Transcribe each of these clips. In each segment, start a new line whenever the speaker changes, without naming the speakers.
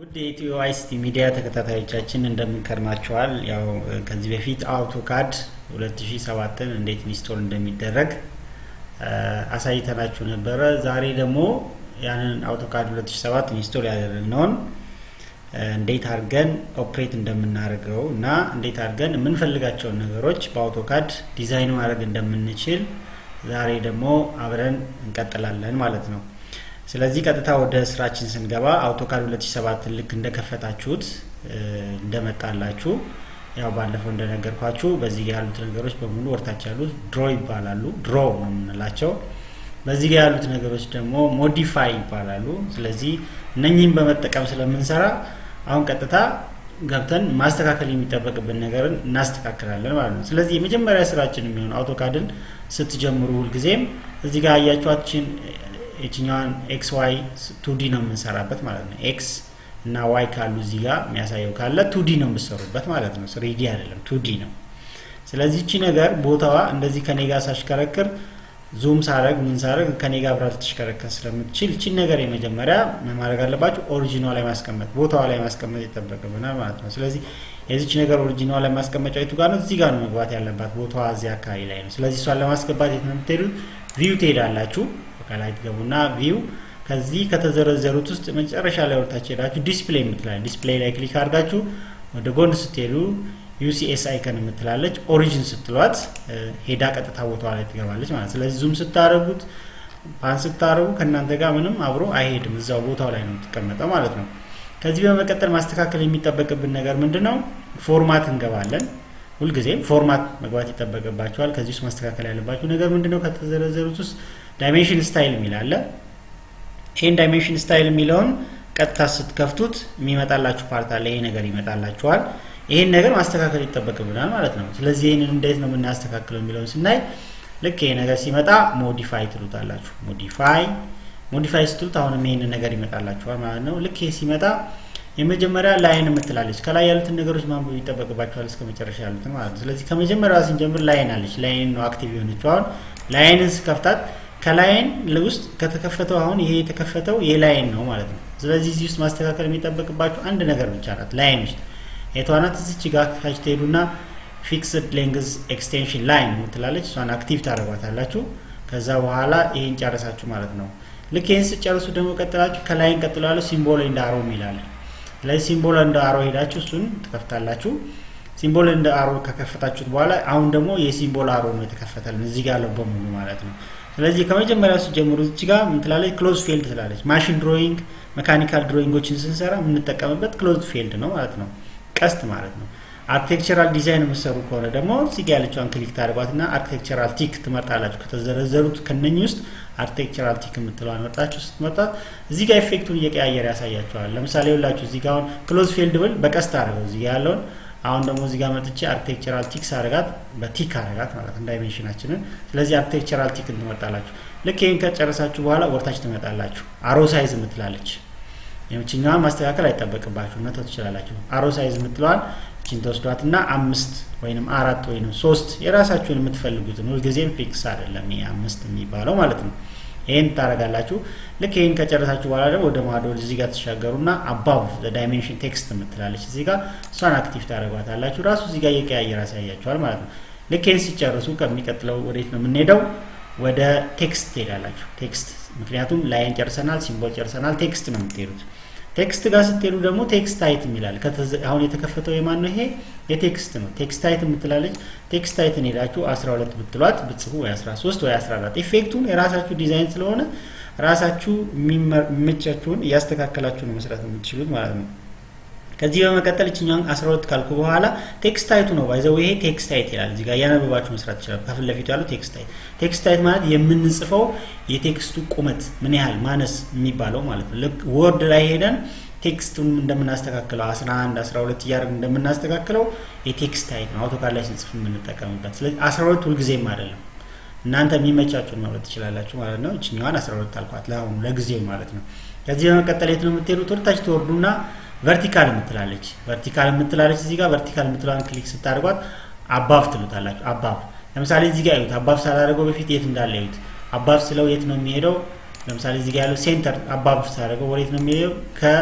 ውድ የኢትዮ አይሲቲ ሚዲያ ተከታታዮቻችን እንደምንከርማቸዋል። ያው ከዚህ በፊት አውቶካድ 2007ን እንዴት ኢንስቶል እንደሚደረግ አሳይተናችሁ ነበረ። ዛሬ ደግሞ ያንን አውቶካድ 2007 ኢንስቶል ያደረግነውን እንዴት አድርገን ኦፕሬት እንደምናደርገው እና እንዴት አድርገን የምንፈልጋቸውን ነገሮች በአውቶካድ ዲዛይን ማድረግ እንደምንችል ዛሬ ደግሞ አብረን እንቀጥላለን ማለት ነው። ስለዚህ ቀጥታ ወደ ስራችን ስንገባ አውቶካድ 2007 ልክ እንደከፈታችሁት እንደመጣላችሁ ያው ባለፈው እንደነገርኳችሁ በዚህ ጋር ያሉት ነገሮች በሙሉ ወርታች ያሉት ድሮ ይባላሉ። ድሮ ነው የምንላቸው። በዚህ ጋር ያሉት ነገሮች ደግሞ ሞዲፋይ ይባላሉ። ስለዚህ እነኚህን በመጠቀም ስለምንሰራ አሁን ቀጥታ ገብተን ማስተካከል የሚጠበቅብን ነገርን እናስተካክላለን ማለት ነው። ስለዚህ የመጀመሪያ ስራችን የሚሆን አውቶካድን ስትጀምሩ ሁልጊዜም እዚህ ጋር አያችኋችን የችኛዋን ኤክስ ዋይ ቱዲ ነው የምንሰራበት ማለት ነው። ኤክስ እና ዋይ ካሉ እዚህ ጋር የሚያሳየው ካለ ቱዲ ነው የምሰሩበት ማለት ነው። ስሪዲ አይደለም ቱዲ ነው። ስለዚህ እቺ ነገር ቦታዋ እንደዚህ ከኔ ጋር ሳሽከረክር ዙም ሳረግ ምን ሳረግ ከኔ ጋር አብራ ልትሽከረከር ስለምትችል እቺን ነገር የመጀመሪያ ማድረግ አለባችሁ ኦሪጂኗ ላይ ማስቀመጥ ቦታዋ ላይ ማስቀመጥ ይጠበቅብናል ማለት ነው። ስለዚህ የዚች ነገር ኦሪጂኗ ላይ ማስቀመጫ የቱ ጋር ነው? እዚህ ጋር ነው መግባት ያለባት ቦታዋ እዚህ አካባቢ ላይ ነው። ስለዚህ እሷን ለማስገባት የት ነው የምትሄዱት? ቪው ትሄዳላችሁ። ከላይ ትገቡና ቪው ከዚህ ከተዘረዘሩት ውስጥ መጨረሻ ላይ ወርታችሁ ሄዳችሁ ዲስፕሌይ የምትላለ ዲስፕሌይ ላይ ክሊክ አድርጋችሁ ወደ ጎን ስትሄዱ ዩሲኤስ አይከን የምትላለች ኦሪጂን ስትሏት ሄዳ ቀጥታ ቦታዋ ላይ ትገባለች ማለት ስለዚህ ዙም ስታደረጉት ፓን ስታደረጉ ከእናንተ ጋር ምንም አብሮ አይሄድም እዛው ቦታው ላይ ነው የምትቀመጠው ማለት ነው ከዚህ በመቀጠል ማስተካከል የሚጠበቅብን ነገር ምንድን ነው ፎርማት እንገባለን ሁልጊዜም ፎርማት መግባት ይጠበቅባቸዋል ከዚህ ውስጥ ማስተካከል ያለባቸው ነገር ምንድን ነው ከተዘረዘሩት ውስጥ ዳይሜንሽን ስታይል የሚል አለ ይህን ዳይሜንሽን ስታይል የሚለውን ቀጥታ ስትከፍቱት የሚመጣላችሁ ፓርት አለ ይሄ ነገር ይመጣላችኋል ይህን ነገር ማስተካከል ይጠበቅብናል ማለት ነው ስለዚህ ይህንን እንዴት ነው የምናስተካክለው የሚለውን ስናይ ልክ ይሄ ነገር ሲመጣ ሞዲፋይ ትሉታላችሁ ሞዲፋይ ሞዲፋይ ስትሉት አሁንም ይህንን ነገር ይመጣላችኋል ማለት ነው ልክ ይሄ ሲመጣ የመጀመሪያ ላይን የምትላለች ከላይ ያሉትን ነገሮች ማንበብ ይጠበቅባቸዋል እስከ መጨረሻ ያሉትን ማለት ነው ስለዚህ ከመጀመሪያ ስንጀምር ላይን አለች ላይን ነው አክቲቭ የሆነችው አሁን ላይንን ስከፍታት ከላይን ውስጥ ከተከፈተው አሁን ይሄ የተከፈተው የላይን ነው ማለት ነው ስለዚህ እዚህ ውስጥ ማስተካከል የሚጠበቅባቸው አንድ ነገር ብቻ ናት ላይን ውስጥ የቷናት እዚች ጋር ታች ትሄዱና ፊክስድ ሌንግዝ ኤክስቴንሽን ላይን የምትላለች እሷን አክቲቭ ታደረጓታላችሁ ከዛ በኋላ ይህን ጨረሳችሁ ማለት ነው ልክ ይህን ስጨርሱ ደግሞ ቀጥላችሁ ከላይን ቀጥሎ ያለው ሲምቦል እንደ አሮ ይላል ስለዚህ ሲምቦል እንደ አሮ ሄዳችሁ እሱን ትከፍታላችሁ ሲምቦል እንደ አሮ ከከፈታችሁት በኋላ አሁን ደግሞ የሲምቦል አሮ ነው የተከፈተልን እዚህ ጋር ያለው በሙሉ ማለት ነው ስለዚህ ከመጀመሪያው ሲጀምሩ እዚህ ጋር ምትላለች ክሎዝ ፊልድ ትላለች ማሽን ድሮይንግ መካኒካል ድሮይንጎችን ስንሰራ የምንጠቀምበት ክሎዝ ፊልድ ነው ማለት ነው ቀስት ማለት ነው አርኪቴክቸራል ዲዛይን የምሰሩ ከሆነ ደግሞ እዚህ ጋር ያለችዋን ክሊክ ታደርጓትና አርኪቴክቸራል ቲክ ትመርጣላችሁ ከተዘረዘሩት ከነኚህ ውስጥ አርኪቴክቸራል ቲክ የምትለዋን መርጣችሁ ስትመጣት እዚህ ጋር ኤፌክቱን እየቀያየር ያሳያቸዋል ለምሳሌ ሁላችሁ እዚህ ጋር አሁን ክሎዝ ፊልድ ብል በቀስት አድርገው እዚህ ጋር ያለውን አሁን ደግሞ እዚህ ጋር መጥቼ አርኪቴክቸራል ቲክስ አረጋት በቲክ አረጋት ማለት ነው ዳይሜንሽናችንን ስለዚህ አርኪቴክቸራል ቲክ ትመርጣላችሁ ልክ ይህን ከጨረሳችሁ በኋላ ወርታች ትመጣላችሁ አሮ ሳይዝ የምትላለች የምችኛዋን ማስተካከል አይጠበቅባችሁ መተው ትችላላችሁ አሮ ሳይዝ የምትለዋል ችን ተወስዷት እና አምስት ወይም አራት ወይም ሶስት የራሳችሁን የምትፈልጉትን ሁልጊዜም ፊክስ አይደለም ይሄ አምስት የሚባለው ማለት ነው ይህን ታደረጋላችሁ ልክ ይህን ከጨረሳችሁ በኋላ ደግሞ ወደ ማዶ እዚህ ጋር ተሻገሩና አባብ ዳይሜንሽን ቴክስት የምትላለች እዚህ ጋር እሷን አክቲቭ ታደረጓታላችሁ ራሱ እዚህ ጋር እየቀያየር ያሳያችኋል ማለት ነው ልክ ይህን ሲጨርሱ ከሚቀጥለው ወዴት ነው የምንሄደው ወደ ቴክስት ትሄዳላችሁ ቴክስት ምክንያቱም ላይን ጨርሰናል ሲምቦል ጨርሰናል ቴክስት ነው የምትሄዱት ቴክስት ጋር ስትሄዱ ደግሞ ቴክስት ታይት የሚላል አሁን የተከፈተው የማን ነው ይሄ የቴክስት ነው ቴክስት ታይት የምትላለች ቴክስት ታይትን ሄዳችሁ 12 ብትሏት ብጽፉ ወይ 13 ወይ 14 ኢፌክቱን የራሳችሁ ዲዛይን ስለሆነ ራሳችሁ የሚመቻችሁን እያስተካከላችሁ ነው መስራት የምትችሉት ማለት ነው ከዚህ በመቀጠል እችኛውን 12 ካልኩ በኋላ ቴክስት ታይቱ ነው ባይዘው ይሄ ቴክስት ታይት ይላል እዚህ ጋር እያነበባችሁ መስራት ይችላል ከፊት ለፊቱ ያለው ቴክስት ታይት ቴክስት ታይት ማለት የምንጽፈው የቴክስቱ ቁመት ምን ያህል ማነስ የሚባለው ማለት ነው ልክ ወርድ ላይ ሄደን ቴክስቱን እንደምናስተካክለው 11 12 እያደረግ እንደምናስተካክለው የቴክስት ታይት ነው አውቶካድ ላይ ስንጽፍ የምንጠቀምበት ስለዚህ 12 ሁልጊዜም አይደለም እናንተ የሚመቻችሁን ማለት ትችላላችሁ ማለት ነው እችኛዋን 12 አልኳት ለአሁኑ ለጊዜው ማለት ነው ከዚህ በመቀጠል የት ነው የምትሄዱት ወደታች ትወርዱና ቨርቲካል የምትላለች ቨርቲካል የምትላለች እዚህ ጋር ቨርቲካል የምትለዋን ክሊክ ስታደርጓት አባብ ትሉታላችሁ አባብ ለምሳሌ እዚህ ጋር እዩት አባብ ሳላደርገው በፊት የት እንዳለ እዩት አባብ ስለው የት ነው የሚሄደው ለምሳሌ እዚህ ጋር ያለው ሴንተር አባብ ሳደርገው ወዴት ነው የሚሄደው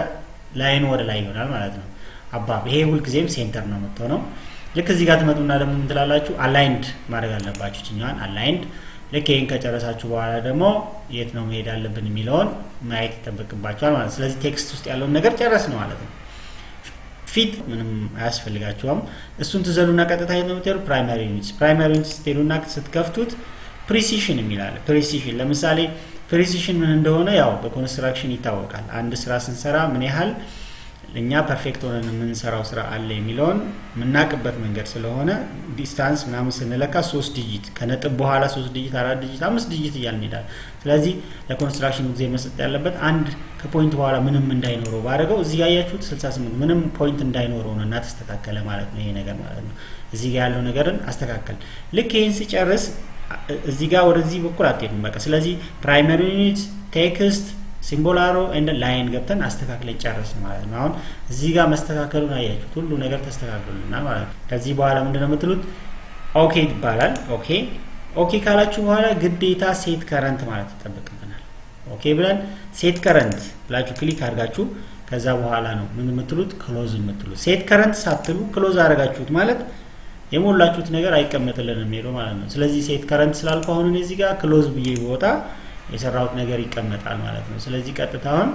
ላይኑ ወደ ላይ ይሆናል ማለት ነው። አባብ ይሄ ሁልጊዜም ሴንተር ነው የምትሆነው። ልክ እዚህ ጋር ትመጡና ደግሞ ምን ትላላችሁ? አላይንድ ማድረግ አለባችሁ ችኛዋን አላይንድ። ልክ ይህን ከጨረሳችሁ በኋላ ደግሞ የት ነው መሄድ አለብን የሚለውን ማየት ይጠበቅባቸዋል ማለት ነው። ስለዚህ ቴክስት ውስጥ ያለውን ነገር ጨረስ ነው ማለት ነው። ፊት ምንም አያስፈልጋቸውም። እሱን ትዘሉና ቀጥታ የት ነው የምትሄዱ? ፕራይማሪ ዩኒትስ። ፕራይማሪ ዩኒትስ ስትሄዱና ስትከፍቱት ፕሪሲሽን የሚላለ ፕሪሲሽን ለምሳሌ ፕሪሲሽን ምን እንደሆነ ያው በኮንስትራክሽን ይታወቃል። አንድ ስራ ስንሰራ ምን ያህል እኛ ፐርፌክት ሆነን የምንሰራው ስራ አለ የሚለውን የምናውቅበት መንገድ ስለሆነ ዲስታንስ ምናምን ስንለካ ሶስት ዲጂት ከነጥብ በኋላ ሶስት ዲጂት፣ አራት ዲጂት፣ አምስት ዲጂት እያልን እንሄዳለን። ስለዚህ ለኮንስትራክሽን ጊዜ መስጠት ያለበት አንድ ከፖይንት በኋላ ምንም እንዳይኖረው ባደረገው እዚህ ጋር ያያችሁት 68 ምንም ፖይንት እንዳይኖረው ነው እና ተስተካከለ ማለት ነው። ይሄ ነገር ማለት ነው። እዚህ ጋር ያለው ነገርን አስተካከል። ልክ ይህን ሲጨርስ እዚህ ጋር ወደዚህ በኩል አትሄዱም። በቃ ስለዚህ ፕራይመሪ ዩኒት ቴክስት ሲምቦል አሮ ኤንድ ላይን ገብተን አስተካክለን ጨረስን ማለት ነው። አሁን እዚህ ጋር መስተካከሉን አያችሁት፣ ሁሉ ነገር ተስተካክሉልናል ማለት ነው። ከዚህ በኋላ ምንድን ነው የምትሉት? ኦኬ ይባላል። ኦኬ ኦኬ ካላችሁ በኋላ ግዴታ ሴት ከረንት ማለት ይጠበቅብናል። ኦኬ ብለን ሴት ከረንት ብላችሁ ክሊክ አድርጋችሁ ከዛ በኋላ ነው ምን የምትሉት? ክሎዝ የምትሉት። ሴት ከረንት ሳትሉ ክሎዝ አድርጋችሁት ማለት የሞላችሁት ነገር አይቀመጥልንም ሄዶ ማለት ነው። ስለዚህ ሴት ከረንት ስላልኩ አሁን እዚህ ጋር ክሎዝ ብዬ ቦታ የሰራሁት ነገር ይቀመጣል ማለት ነው። ስለዚህ ቀጥታውን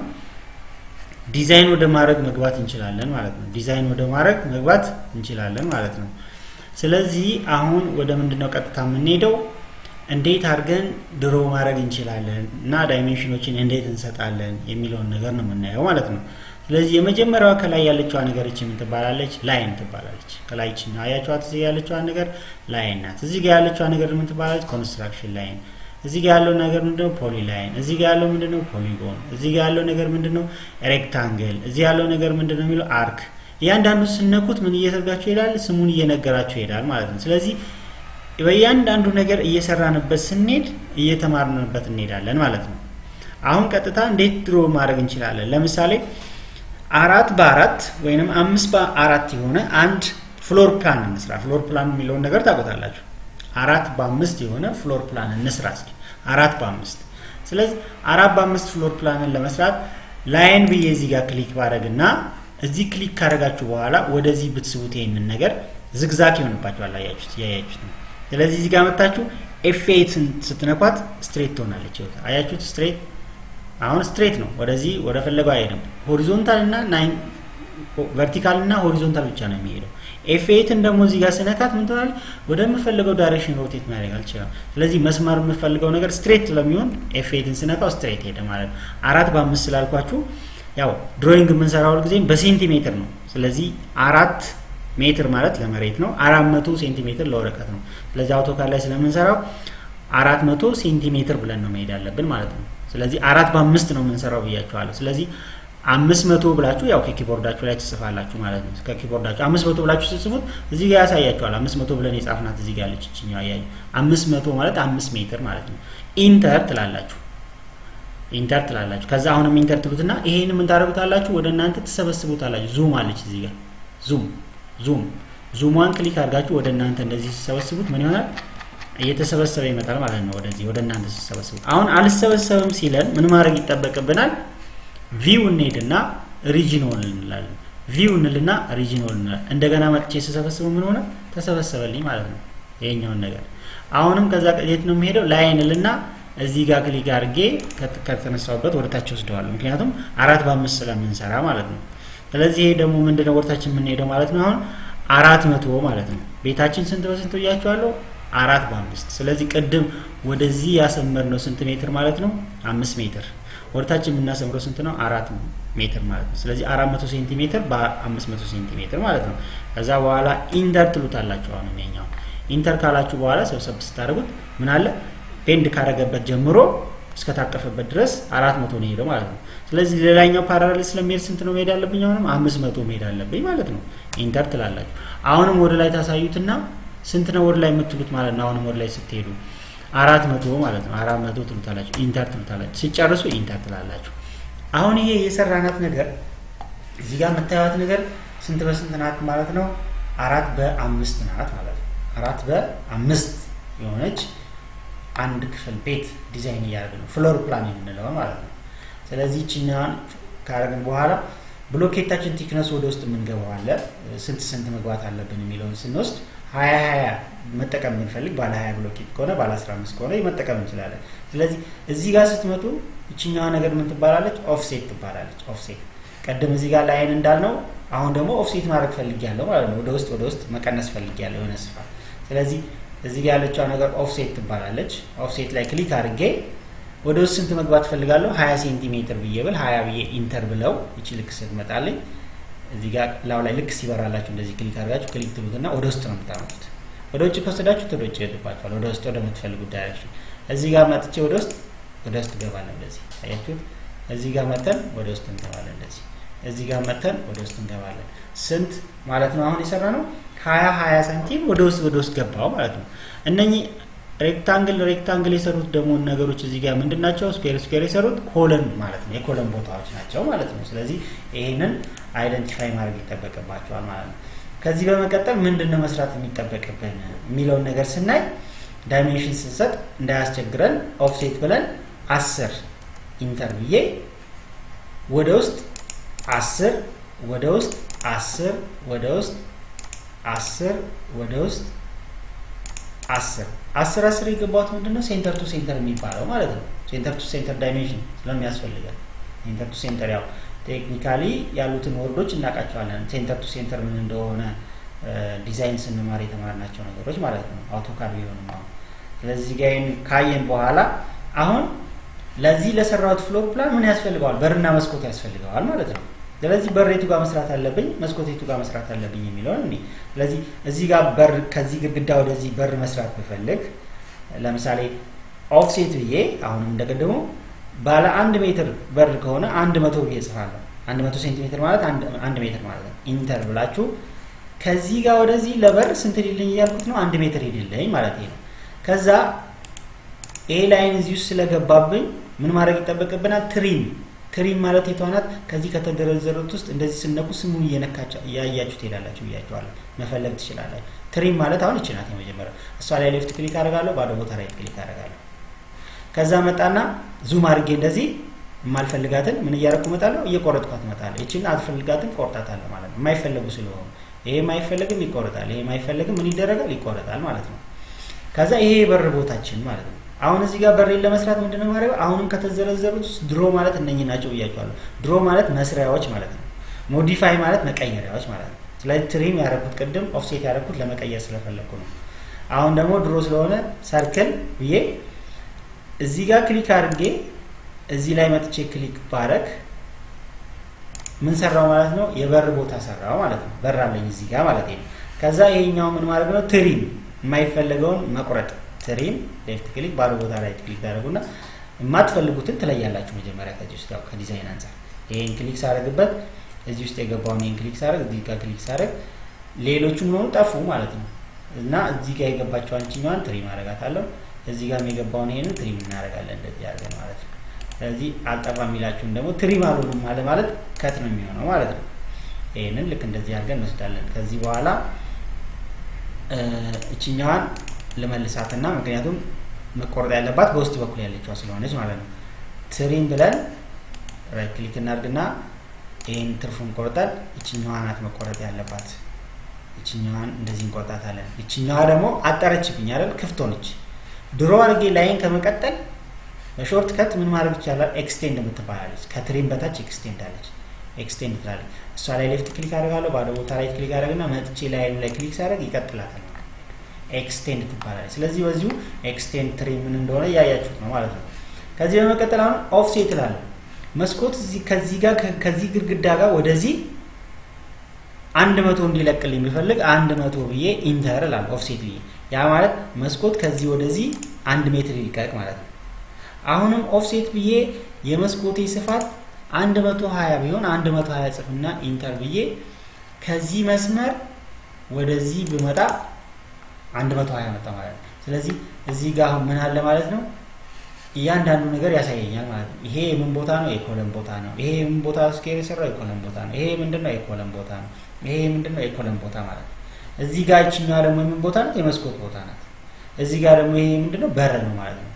ዲዛይን ወደ ማድረግ መግባት እንችላለን ማለት ነው። ዲዛይን ወደ ማድረግ መግባት እንችላለን ማለት ነው። ስለዚህ አሁን ወደ ምንድን ነው ቀጥታ የምንሄደው? እንዴት አድርገን ድሮ ማድረግ እንችላለን እና ዳይሜንሽኖችን እንዴት እንሰጣለን የሚለውን ነገር ነው የምናየው ማለት ነው። ስለዚህ የመጀመሪያዋ ከላይ ያለችዋ ነገር እቺ ምን ትባላለች? ላይን ትባላለች። ከላይ እቺ አያችኋት? እዚህ ያለችዋ ነገር ላይን ናት። እዚህ ጋር ያለችዋ ነገር ምን ትባላለች? ኮንስትራክሽን ላይን እዚህ ጋር ያለው ነገር ምንድነው? ፖሊ ላይን። እዚህ ጋር ያለው ምንድነው? ፖሊጎን። እዚህ ጋር ያለው ነገር ምንድነው? ሬክታንግል። እዚህ ያለው ነገር ምንድነው የሚለው አርክ። እያንዳንዱ ስነኩት ምን እየተርጋችሁ ይሄዳል? ስሙን እየነገራችሁ ይሄዳል ማለት ነው። ስለዚህ በእያንዳንዱ ነገር እየሰራንበት ስንሄድ እየተማርንበት እንሄዳለን ማለት ነው። አሁን ቀጥታ እንዴት ድሮ ማድረግ እንችላለን? ለምሳሌ አራት በአራት ወይንም አምስት በአራት የሆነ አንድ ፍሎር ፕላን እንስራ። ፍሎር ፕላን የሚለውን ነገር ታውቁታላችሁ። አራት በአምስት የሆነ ፍሎር ፕላን እንስራ እስኪ አራት በአምስት ስለዚህ አራት በአምስት ፍሎር ፕላንን ለመስራት ላይን ብዬ እዚህ ጋር ክሊክ ባደረግ እና እዚህ ክሊክ ካደረጋችሁ በኋላ ወደዚህ ብትስቡት ይሄንን ነገር ዝግዛግ ይሆንባችኋል አያችሁት እያያችሁት ነው ስለዚህ እዚህ ጋር መታችሁ ኤፌትን ስትነኳት ስትሬት ትሆናለች አያችሁት ስትሬት አሁን ስትሬት ነው ወደዚህ ወደ ፈለገው አይሄድም ሆሪዞንታል እና ናይን ቨርቲካል እና ሆሪዞንታል ብቻ ነው የሚሄደው ኤፌትን ደግሞ እዚህ ጋር ስነካት ምን ትሆናለች? ወደምፈልገው ዳይሬክሽን ሮቴት ማድረግ አልችልም። ስለዚህ መስመር የምፈልገው ነገር ስትሬት ለሚሆን ኤፌትን ስነካው ስትሬት ሄደ ማለት ነው። አራት በአምስት ስላልኳችሁ ያው ድሮይንግ የምንሰራው ጊዜም በሴንቲሜትር ነው። ስለዚህ አራት ሜትር ማለት ለመሬት ነው። አራት መቶ ሴንቲሜትር ለወረቀት ነው። ስለዚህ አውቶካድ ላይ ስለምንሰራው አራት መቶ ሴንቲሜትር ብለን ነው መሄድ ያለብን ማለት ነው። ስለዚህ አራት በአምስት ነው የምንሰራው ብያችኋለሁ። ስለዚህ አምስት መቶ ብላችሁ ያው ከኪቦርዳችሁ ላይ ትጽፋላችሁ ማለት ነው። ከኪቦርዳችሁ አምስት መቶ ብላችሁ ስትጽፉት እዚህ ጋር ያሳያችኋል። አምስት መቶ ብለን የጻፍናት እዚህ ጋር ያለች እችኛዋ ያዩ አምስት መቶ ማለት አምስት ሜትር ማለት ነው። ኢንተር ትላላችሁ ኢንተር ትላላችሁ። ከዛ አሁንም ኢንተር ትሉትና ይሄን ምን ታደርጉታላችሁ? ወደ እናንተ ትሰበስቡታላችሁ። ዙም አለች እዚህ ጋር ዙም ዙም ዙሟን ክሊክ አድርጋችሁ ወደ እናንተ እንደዚህ ሲሰበስቡት ምን ይሆናል? እየተሰበሰበ ይመጣል ማለት ነው። ወደዚህ ወደ እናንተ ሲሰበስቡት አሁን አልሰበሰብም ሲለን ምን ማድረግ ይጠበቅብናል? ቪው እንሄድና ሪጂኖል እንላለን። ቪው እንልና ሪጂኖል እንላለን። እንደገና መጥቼ ስሰበስበው ምን ሆነ? ተሰበሰበልኝ ማለት ነው ይሄኛውን ነገር። አሁንም ከዛ የት ነው የሚሄደው? ላይን እልና እዚህ ጋር ክሊክ አድርጌ ከተነሳሁበት ወደ ታች ወስደዋለሁ። ምክንያቱም አራት በአምስት ስለምንሰራ ማለት ነው። ስለዚህ ይሄ ደግሞ ምንድነው ወደታችን የምንሄደው ማለት ነው። አሁን አራት መቶ ማለት ነው። ቤታችን ስንት በስንት ብያቸዋለሁ? አራት በአምስት ስለዚህ ቅድም ወደዚህ ያሰመርነው ስንት ሜትር ማለት ነው? አምስት ሜትር ወደታችን የምናሰምረው ስንት ነው? አራት ሜትር ማለት ነው። ስለዚህ አራት መቶ ሴንቲሜትር በአምስት መቶ ሴንቲሜትር ማለት ነው። ከዛ በኋላ ኢንተር ትሉታላችሁ። አሁን ኛው ኢንተር ካላችሁ በኋላ ሰብሰብ ስታደርጉት ምን አለ ቤንድ ካረገበት ጀምሮ እስከታቀፈበት ድረስ አራት መቶ ነው ሄደው ማለት ነው። ስለዚህ ሌላኛው ፓራሌል ስለሚሄድ ስንት ነው መሄድ አለብኝ? አሁንም አምስት መቶ መሄድ አለብኝ ማለት ነው። ኢንተር ትላላችሁ። አሁንም ወደ ላይ ታሳዩትና ስንት ነው ወደ ላይ የምትሉት ማለት ነው። አሁንም ወደ ላይ ስትሄዱ አራት መቶ ማለት ነው። አራት መቶ ትሉታላችሁ፣ ኢንተር ትሉታላችሁ። ሲጨርሱ ኢንተር ትላላችሁ። አሁን ይሄ የሰራናት ነገር እዚህ ጋር የምታዩት ነገር ስንት በስንት ናት ማለት ነው? አራት በአምስት ናት ማለት ነው። አራት በአምስት የሆነች አንድ ክፍል ቤት ዲዛይን እያደረግን ነው፣ ፍሎር ፕላን የምንለው ማለት ነው። ስለዚህ ችኛዋን ካደረግን በኋላ ብሎኬታችን ቲክነሱ ወደ ውስጥ የምንገባው አለ ስንት ስንት መግባት አለብን የሚለውን ስንወስድ ሀያ ሀያ መጠቀም የምንፈልግ ባለ ሀያ ብሎኬት ከሆነ ባለ አስራ አምስት ከሆነ መጠቀም እንችላለን። ስለዚህ እዚህ ጋር ስትመጡ ይችኛዋ ነገር ምን ትባላለች? ኦፍሴት ትባላለች። ኦፍሴት ቀደም እዚህ ጋር ላይን እንዳልነው አሁን ደግሞ ኦፍሴት ማድረግ ፈልጊያለሁ ማለት ነው። ወደ ውስጥ ወደ ውስጥ መቀነስ ፈልጊያለሁ የሆነ ስፋት። ስለዚህ እዚህ ጋር ያለችዋ ነገር ኦፍሴት ትባላለች። ኦፍሴት ላይ ክሊክ አድርጌ ወደ ውስጥ ስንት መግባት ፈልጋለሁ? ሀያ ሴንቲሜትር ብዬ ብል ሀያ ብዬ ኢንተር ብለው ይቺ ልክ ስትመጣልኝ እዚህ ጋር ላው ላይ ልክ ሲበራላችሁ እንደዚህ ክሊክ አድርጋችሁ ክሊክ ትሉትና ወደ ውስጥ ነው የምታመጡት። ወደ ውጭ ከወሰዳችሁት ወደ ውጭ ይሄድባችኋል። ወደ ውስጥ ወደምትፈልጉት ዳይሬክሽን። እዚህ ጋር መጥቼ ወደ ውስጥ ወደ ውስጥ እንገባለን። እንደዚህ አያችሁት? እዚህ ጋር መተን ወደ ውስጥ እንገባለን። እንደዚህ እዚህ ጋር መተን ወደ ውስጥ እንገባለን። ስንት ማለት ነው አሁን የሰራ ነው? ሀያ ሀያ ሳንቲም ወደ ውስጥ ወደ ውስጥ ገባው ማለት ነው። እነኚህ ሬክታንግል ሬክታንግል የሰሩት ደግሞ ነገሮች እዚህ ጋር ምንድን ናቸው? ስኩዌር ስኩዌር የሰሩት ኮለን ማለት ነው። የኮለን ቦታዎች ናቸው ማለት ነው። ስለዚህ ይሄንን አይደንቲፋይ ማድረግ ይጠበቅባቸዋል ማለት ነው። ከዚህ በመቀጠል ምንድን ነው መስራት የሚጠበቅብን የሚለውን ነገር ስናይ ዳይሜንሽን ስንሰጥ እንዳያስቸግረን ኦፍሴት ብለን አስር ኢንተር ብዬ ወደ ውስጥ አስር ወደ ውስጥ አስር ወደ ውስጥ አስር ወደ ውስጥ አስር አስር አስር የገባት ምንድን ነው ሴንተር ቱ ሴንተር የሚባለው ማለት ነው። ሴንተር ቱ ሴንተር ዳይሜንሽን ስለሚያስፈልጋል ሴንተር ቱ ሴንተር ያው ቴክኒካሊ ያሉትን ወርዶች እናውቃቸዋለን። ሴንተር ቱ ሴንተር ምን እንደሆነ ዲዛይን ስንማር የተማርናቸው ነገሮች ማለት ነው። አውቶካድ ቢሆንም አሁን ስለዚህ ጋር ካየን በኋላ አሁን ለዚህ ለሰራሁት ፍሎር ፕላን ምን ያስፈልገዋል? በርና መስኮት ያስፈልገዋል ማለት ነው። ስለዚህ በር የቱ ጋር መስራት አለብኝ፣ መስኮት የቱ ጋር መስራት አለብኝ የሚለውን እኔ ስለዚህ እዚህ ጋር በር ከዚህ ግድግዳ ወደዚህ በር መስራት ብፈልግ ለምሳሌ ኦፍሴት ብዬ አሁንም እንደቀደሙ ባለ አንድ ሜትር በር ከሆነ አንድ መቶ ብዬ እጽፋለሁ። አንድ መቶ ሴንቲሜትር ማለት አንድ ሜትር ማለት ነው። ኢንተር ብላችሁ ከዚህ ጋር ወደዚህ ለበር ስንት ሊልኝ እያልኩት ነው? አንድ ሜትር ሂድልኝ ማለት ነው። ከዛ ኤ ላይን እዚህ ውስጥ ስለገባብኝ ምን ማድረግ ይጠበቅብናል? ትሪም ትሪም ማለት የተዋናት ከዚህ ከተደረዘሩት ውስጥ እንደዚህ ስነኩ ስሙን እየነካቸው እያያችሁ ትሄዳላችሁ ብያቸዋለሁ። መፈለግ ትችላላችሁ። ትሪም ማለት አሁን ይችናት የመጀመሪያው እሷ ላይ ሌፍት ክሊክ አደርጋለሁ፣ ባዶ ቦታ ራይት ክሊክ አደርጋለሁ። ከዛ መጣና ዙም አድርጌ እንደዚህ የማልፈልጋትን ምን እያደረኩ እመጣለሁ? እየቆረጥኳት እመጣለሁ። ይችን አልፈልጋትን ቆርጣታለሁ ማለት ነው። የማይፈለጉ ስለሆኑ ይሄ የማይፈለግም ይቆረጣል፣ ይሄ የማይፈለግም ምን ይደረጋል? ይቆረጣል ማለት ነው። ከዛ ይሄ የበር ቦታችን ማለት ነው። አሁን እዚህ ጋር በሬን ለመስራት ምንድነው ማድረግ? አሁንም ከተዘረዘሩት ውስጥ ድሮ ማለት እነኚህ ናቸው ብያቸዋለሁ። ድሮ ማለት መስሪያዎች ማለት ነው። ሞዲፋይ ማለት መቀየሪያዎች ማለት ነው። ስለዚህ ትሪም ያደረኩት ቅድም ኦፍሴት ያደረኩት ለመቀየር ስለፈለግኩ ነው። አሁን ደግሞ ድሮ ስለሆነ ሰርክል ብዬ እዚህ ጋር ክሊክ አድርጌ እዚህ ላይ መጥቼ ክሊክ ባረግ ምን ሰራው ማለት ነው? የበር ቦታ ሰራው ማለት ነው። በር አለኝ እዚህ ጋር ማለት ነው። ከዛ ይሄኛው ምን ማድረግ ነው? ትሪም የማይፈለገውን መቁረጥ ትሪም ሌፍት ክሊክ ባዶ ቦታ ላይ ክሊክ ታደርጉና የማትፈልጉትን ትለያላችሁ። መጀመሪያ ከዚህ ውስጥ ያው ከዲዛይን አንጻር ይሄን ክሊክ ሳደርግበት እዚህ ውስጥ የገባውን ይሄን ክሊክ ሳደርግ እዚህ ጋር ክሊክ ሳደርግ ሌሎቹ ሆኑ ጠፉ ማለት ነው። እና እዚህ ጋር የገባቸውን አንችኛዋን ትሪም አደርጋታለሁ። እዚህ ጋርም የገባውን ይሄንን ትሪም እናደርጋለን እንደዚህ አድርገን ማለት ነው። ስለዚህ አልጠፋ የሚላችሁን ደግሞ ትሪም አልሆኑም አለ ማለት ከት ነው የሚሆነው ማለት ነው። ይህንን ልክ እንደዚህ አድርገን እንወስዳለን። ከዚህ በኋላ እችኛዋን ልመልሳትና ምክንያቱም መቆረጥ ያለባት በውስጥ በኩል ያለችዋ ስለሆነች ማለት ነው። ትሪም ብለን ራይት ክሊክ እናድርግና ይህን ትርፉን ቆርጠን እችኛዋ ናት መቆረጥ ያለባት። እችኛዋን እንደዚህ እንቆርጣታለን። እችኛዋ ደግሞ አጠረችብኝ አይደል? ክፍት ሆነች። ድሮ አድርጌ ላይን ከመቀጠል በሾርት ከት ምን ማድረግ ይቻላል? ኤክስቴንድ የምትባላለች ከትሪም በታች ኤክስቴንድ አለች። ኤክስቴንድ ትላለች። እሷ ላይ ሌፍት ክሊክ አደርጋለሁ። ባዶ ቦታ ላይ ክሊክ አደርግና መጥቼ ላይኑ ላይ ክሊክ ሳደርግ ይቀጥላታል። ኤክስቴንድ ትባላለች። ስለዚህ በዚሁ ኤክስቴንድ ትሪም ምን እንደሆነ እያያችሁት ነው ማለት ነው። ከዚህ በመቀጠል አሁን ኦፍሴት እላለሁ። መስኮት ከዚህ ጋር ከዚህ ግድግዳ ጋር ወደዚህ አንድ መቶ እንዲለቅልኝ የሚፈልግ አንድ መቶ ብዬ ኢንተር እላለሁ ኦፍሴት ብዬ ያ ማለት መስኮት ከዚህ ወደዚህ አንድ ሜትር ይልቀቅ ማለት ነው። አሁንም ኦፍሴት ብዬ የመስኮቴ ስፋት አንድ መቶ ሀያ ቢሆን አንድ መቶ ሀያ ጽፍና ኢንተር ብዬ ከዚህ መስመር ወደዚህ ብመጣ አንድ መቶ ሀያ መጣ ማለት ነው። ስለዚህ እዚህ ጋር አሁን ምን አለ ማለት ነው እያንዳንዱ ነገር ያሳየኛል ማለት ነው። ይሄ የምን ቦታ ነው? የኮለም ቦታ ነው። ይሄ የምን ቦታ ስኬር የሰራው የኮለም ቦታ ነው። ይሄ ምንድነው? የኮለም ቦታ ነው። ይሄ ምንድነው? የኮለም ቦታ ማለት ነው። እዚህ ጋር ይችኛዋ ደግሞ የምን ቦታ ናት? የመስኮት ቦታ ናት። እዚህ ጋር ደግሞ ይሄ ምንድነው? በር ነው ማለት ነው።